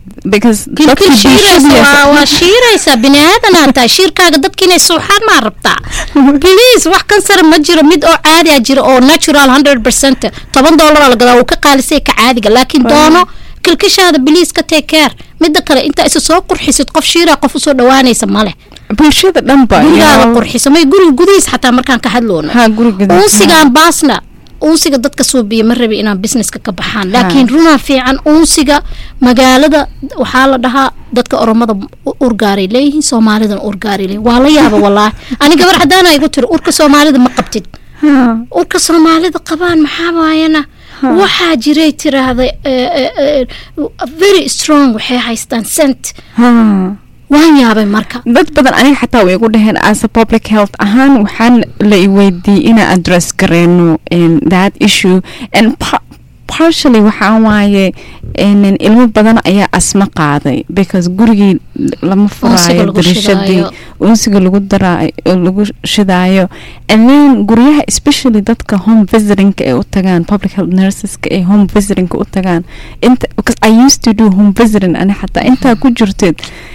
because kilkil dadkii shiiraysa bulshadiisa- waa- waa shiiraysaa bini aadanaa tahay shiirkaaga dadka inay suuxaan maa rabtaa please wax kansara ma jiro mid oo caadi a jiro oo natural hundred percent toban doolara la gadaa wuu ka qaalisay ka caadiga laakiin doono kilkishaada biliis ka take care mida kale intaa isa soo qurxisid qof shiiraa qof usoo dhawaanaysa male bulshada dhanba gurigaaga iyo- qurxisa may guriga gudihiis xataa markaan ka hadloono ha guriga uunsigaan baasna uunsiga dadka suubiya ma rabi inaan businesska ka baxaan laakiin runaa fiican uunsiga magaalada waxaa la dhahaa dadka oromada u- urgaaray leeyihiin soomaalidana urgaaray leeyihin waa la yaaba walaahi ani gabar cadaana igu tiri urka soomaalida ma qabtid Ha, urka soomaalida qabaan maxaa waayana waxaa jiray tiraahda eh, eh, eh, very strong waxay haystaan scent ha. waan yaabay marka dad badan aniga xataa way igu dhaheen as a public health ahaan waxaan la i weydiiyey inaan address gareyno in that issue and pa- partially waxaa waaye in ilmo badan ayaa asma qaaday because gurigii lama Unsiga furaayo lagu darishadii shidaayo. unsiga lagu daraayo lagu shidaayo and then guryaha especially dadka home visitingka ay u tagaan public health nurseska ay home visitingka u tagaan inta because I used to do home visiting ani xataa intaa ku jirtid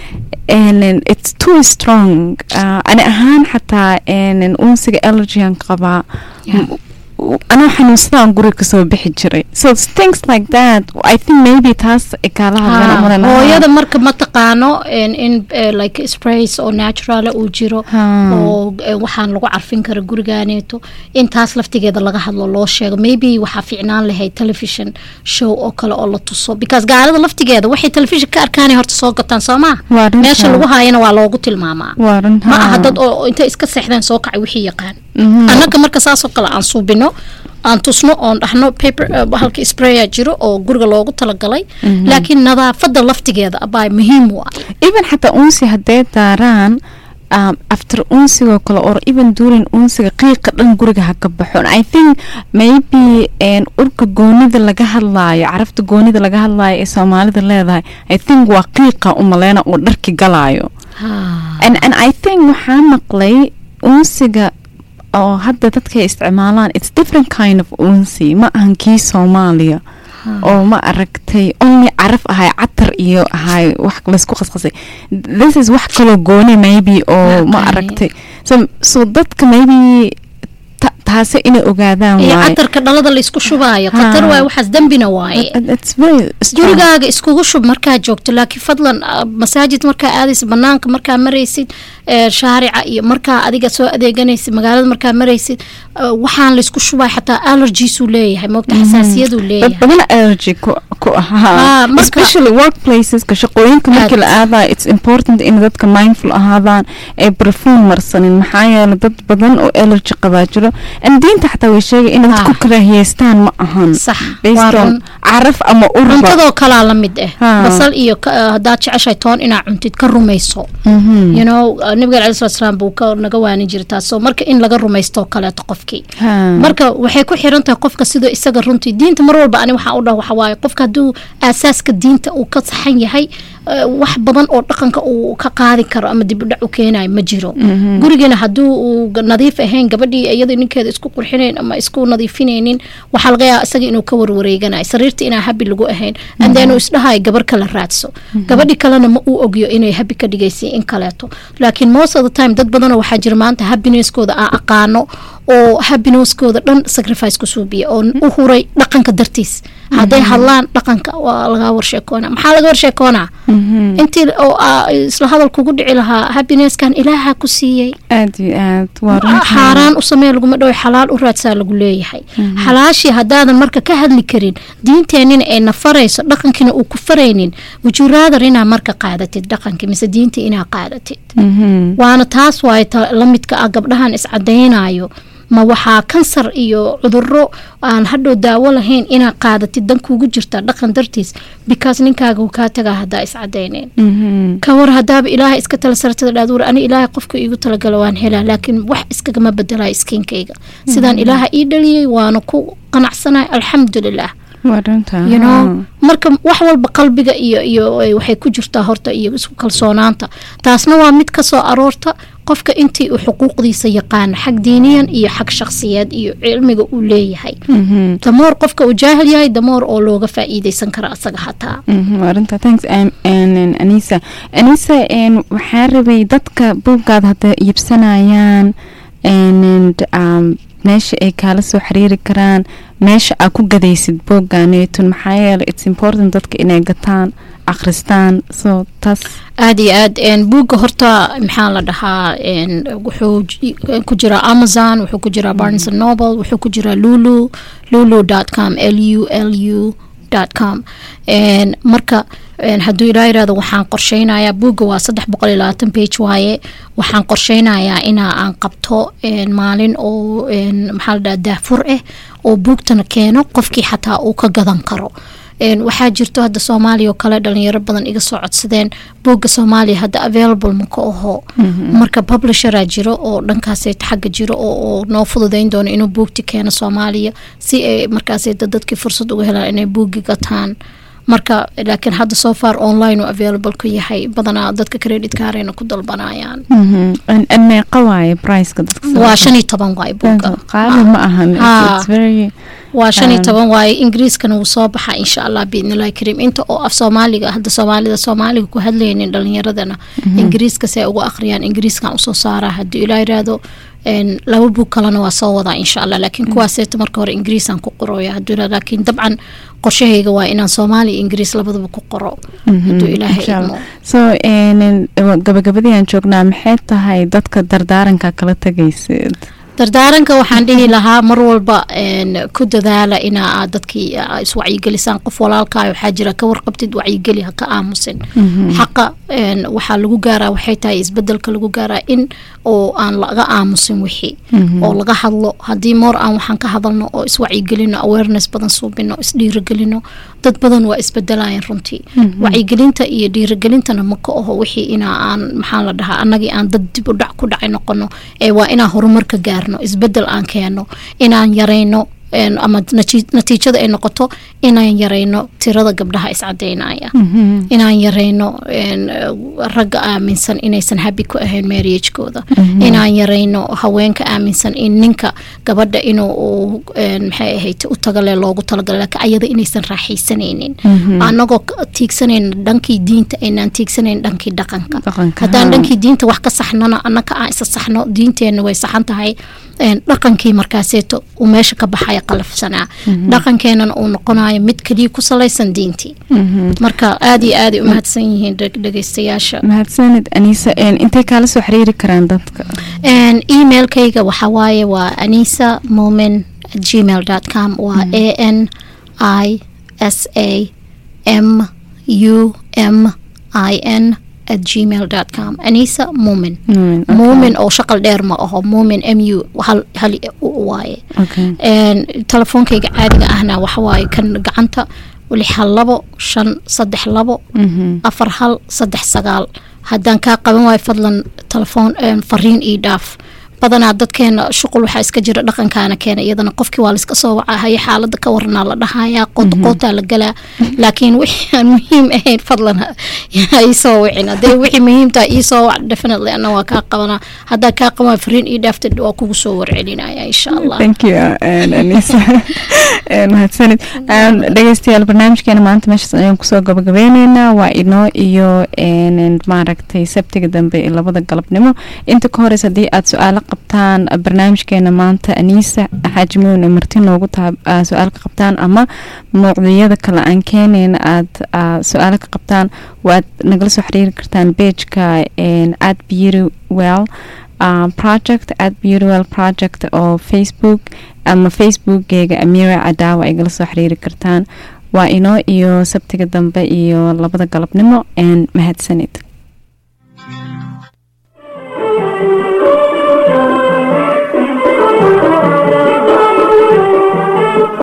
and then it's too strong uh, ani ahaan xataa and then unsiga allergyan qabaa Yeah. M- w- anoo xanuunsadaan guriga kasoo bixi jiray so it's things like that I think maybe taas ay kaala hadleen Ha, umalan hooyada marka ma taqaano in, in eh, like sprays oo natural uu jiro Ha. oo eh, waxaan lagu carfin kara gurigaaneeto intaas laftigeeda laga hadlo loo sheego maybe waxaa fiicnaan lahayd television show oo kale oo la tuso because gaalada laftigeeda waxay television ka arkaanay horta soo gataan soo maa Waa runtaa. meesha lagu haayana waa loogu tilmaamaa waa run ma aha ha. dad oo oo intay iska seexdeen soo kacay wixii yaqaan Mhm. annaga marka saasoo kale aan suubino aan tusno oon dhahno paper eh, halka spraya jiro oo guriga loogu talagalay laakiin nadaafada laftigeeda abaa muhiim u ah even xataa unsi hadday daaraan um, after unsigoo kale or even during unsiga qiiqa dhan guriga ha ka baxo And i think maybe n urka goonida laga hadlaayo carafta goonida laga hadlaayo ee soomaalida leedahay i think waa qiiqa umaleyna uu dharki galaayo and, and i think waxaa maqlay unsiga oo hadda dadka ay isticmaalaan it's different kind of unsi ma ahan kii soomaaliya oo ma aragtay only caraf ahay catar iyo ahay wax laysku qasqasay this is wax kaloo gooni maybe oo ma Okay. aragtay so so dadka maybe ta- taasi inay ogaadaan iyo waaye catarka dhalada laysku shubaayo Ha. khatar waaye waxaas dembina waaye It- it's very strong. gurigaaga iskugu shub markaa joogto laakiin fadlan ah, masaajid markaa aadaysid banaanka markaa maraysid eh, shaarica iyo markaa adiga soo adeeganaysid magaalada markaa maraysid ah, waxaan laysku shubaa xataa allergiesuu leeyahay moogta xasaasiyaduu dad leeyahay badan allergy ku ku Ah, ahaa marka- especially workplaceska shaqooyinka markii la aadayo it's important in dadka mindful ahaadaan ay perfume marsanin maxaa yeelay dad badan oo allergy qabaa jiro and diinta xataa way sheegay in dad Ah. ku karaahiyeystaan ma ahan sax waa based on run caraf ama urba cuntadoo kalaa la mid ah Ha. basal iyo ka- ah, haddaad jeceshahay toon inaa cuntid ka rumayso Mhm. you know ah, nabiga calayi salatu salaam buu ka naga waanin jira taasoo marka in laga rumaysto kaleeto qofkii Ha. marka waxay ku xiran tahay qofka sidoo isaga runtii diinta mar walba ani waxaa u dhah waxa waaye qofka hadduu aasaaska diinta uu ka saxan yahay eh, wax badan oo dhaqanka uu ka qaadi karo ama dib u dhac u keenayo ma jiro gurigana hadduu uu ga- nadiif ahayn gabadhii iyada ninkeeda isku qurxinayn ama isku nadiifinaynin waxaa laga yaaba isaga inuu ka warwareeganayo sariirta inaa habi lagu ahayn and then uu isdhahayo gabar kala raadso gabadhi kalena ma uu ogyo inay habi ka dhigaysay in kaleeto laakiin most of the time dad badanoo waxaa jira maanta happineskooda aan aqaano oo happineskooda dhan sacrifice ku suubiya oo u huray dhaqanka dartiis hadday hadlaan dhaqanka waa laga warsheekoona maxaa laga warsheekoonaa intii oo aa isla hadal kugu dhici lahaa happineskan ilaaha ku siiyey aad iyo aad waa runtii. xaaraan u samee laguma dhow xalaal u raadsaa lagu leeyahay xalaashii haddaadan marka ka hadli karin diinteenina ay nafarayso dhaqankiina uu ku faraynin wujuraadar inaa marka qaadatid dhaqankii mise diinta inaa qaadatid Mhm. waana taas waaye ta la midka ah gabdhahan iscadaynayo ma waxaa kansar iyo cuduro aan hadhow daawo lahayn inaa qaadatid dan kuugu jirtaa dhaqan dartiis because ninkaaga uu kaa tagaa haddaa iscadayneen Mhm. ka war hadaaba ilaahay iska tala sartada dhaad war ani ilaahay qofka iigu talagala waan helaa laakiin wax iskagama bedelayo iskiinkayga sidaan ilaaha ii dhaliyey waana ku qanacsanahay alxamdulilah waa runta you know marka wax walba qalbiga iyo iyo ay- waxay ku jirtaa horta iyo isku kalsoonaanta taasna waa mid kasoo aroorta qofka intii uu xuquuqdiisa yaqaano xag diiniyan iyo xag shakhsiyeed iyo cilmiga uu leeyahay Mhm. damoor qofka uu jaahil yahay damoor oo looga faa'iideysan kara asaga hataa Mhm, waa runta thanks um, and, and anisa anisa n waxaa rabay dadka buuggaada hadda iibsanayaan and um, meesha ay kaala soo xiriiri karaan meesha aa ku gadaysid buugganeetun maxaa yeele it's important dadka inay gataan akhristaan so taas aada iyo aad een, buugga horta maxaa la dhahaa een, wuxuu j- ku jiraa amazon wuxuu ku jiraa barnes and noble wuxuu ku jiraa lulu lulu com l u l u com een, marka een, hadduu ilaa yirahdo waxaan qorsheynayaa buugga waa saddex boqol iyo labaatan page waaye waxaan qorsheynayaa inaa aan qabto een, maalin oo een, maxaa la dhahaa daafur ah oo buugtana keeno qofkii xataa uu ka gadan karo Een, waxaa jirto hadda soomaaliya oo kale dhalinyaro badan iga soo codsadeen buugga soomaaliya hadda available maka aho marka publisheraa jiro oo dhankaasay xagga jiro oo, oo noo fududeyn doono inuu buugti keeno soomaaliya si ay markaasay dad- dadkii fursad uga helaan inay buuggi gataan marka laakiin hadda so far online uu available ku yahay badanaa dadka credit kaarayna ku dalbanayaan Mhm. An- an meeqa waaye priceka dadka soo- waa shan iyo toban waay buugga qaali ma ahan Ha. It's- it's very waa shan iyo Um, toban waaye ingiriiskana wuu soo baxaa insha allah biidnillahi kariim inta oo af soomaaliga hadda soomaalida soomaaliga ku hadlaynin dhalinyaradana ingiriiska si ay ugu akhriyaan ingiriiskan usoo saaraa haddii ilaa yiraahdo een, laba buug kalena waa soo wadaa insha allah laakiin kuwaaseeta marka hore ingiriisaan ku qorooya hadduu ilaa laakiin dabcan qorshahayga waa inaan soomaali iyo ingiriis labadaba ku qoro hadduu ilaahay Insha Allah. idmo so n gabagabadii aan joognaa maxay tahay dadka dardaaranka kala tegaysid dardaaranka waxaan dhihi lahaa mar walba een, ku dadaala inaa aad dadkii aa iswacyigelisaan qof walaalkaa waxaa jira ka warqabtid wacyigeli ha ka aamusin xaqa een, waxaa lagu gaaraa waxay tahay isbedelka lagu gaaraa in oo aan laga aamusin wixii oo laga hadlo haddii moor aan waxaan ka hadalno oo iswacyigelino awareness badan suubino isdhiirigelino dad badan waa isbedelayan runtii wacyigelinta iyo dhiirigelintana ma ka aho wixii inaa aan maxaa la dhahaa annagii aan dad dib u dhac ku dhacay noqono ee waa inaan horumarka gaarno isbedel aan keeno inaan yarayno een, ama nati- natiijada ay noqoto inaan yarayno tirada gabdhaha iscadeynaya inaan yarayno een, eh, ragga aaminsan inaysan habi ku ahayn marriagekooda inaan yarayno haweenka aaminsan in ninka gabadha inuu uu, een, maxay ahayd u tagale loogu talagalay laakiin ayada inaysan raaxaysanaynin anagoo ka- tiigsanayn dhankii diinta aynaan tiigsanayn dhankii dhaqanka Dhaqanka, haddaan haa. dhankii diinta wax ka saxnona annaka aan isa saxno diinteenna way saxan tahay een, dhaqankii markaaseeto uu meesha ka baxaya qalafsanaa dhaqankeenana uu noqonayo mid keliya ku salaysan diintii marka aada iyo aad ay u mahadsan yihiin dheg- dhegeystayaasha mahadsanid anisa n intay kaala soo xiriiri karaan dadka Een, emailkayga waxaa waaye waa anisa momin at gmail com waa a n i s a m u m i n at gmail com anisa momin Muumin, okay. muumin oo shaqal dheer ma aho muumin m u hal hal u waaye okay Een, telefoonkayga caadiga ahna waxa waaye kan gacanta lix hal labo shan saddex labo Mhm. afar hal saddex sagaal haddaan kaa qaban waayo fadlan telefoon een, fariin ii dhaaf badanaa dadkeena shuqul waxaa iska jira dhaqankaana keena iyadana qofkii waa laiska soo wacahaya xaalada ka waranaa la dhahayaa qootaqootaa la galaa laakiin wixii aan muhiim ahayn fadlan ha ha ii soo wicin haddee wixii muhiimtaa ii soo wac definitely ana waa kaa qabanaa haddaa kaa qaban waayo fariin ii dhaaftid waa kugu soo warcelinaya insha allah thank you and anisa And mahadsanid Um, dhegeystayaal barnaamijkeena maanta meeshaas ayaan kusoo gabagabeyneynaa waa inoo iyo een, maaragtay sabtiga dambe ee labada galabnimo inta ka horeysa haddii aad su-aalo qabtaan barnaamijkeena maanta anisa xaaji muune marti noogu taha aa su-aal ka qabtaan ama mawduucyada kale aan keeneyna aad aa su-aalo ka qabtaan waad nagala soo xiriiri kartaan pageka ad beauty well uh, project at beautywell project oo facebook ama facebookgeega amira cadaawa ay gala soo xiriiri kartaan waa inoo iyo sabtiga dambe iyo labada galabnimo n mahadsanid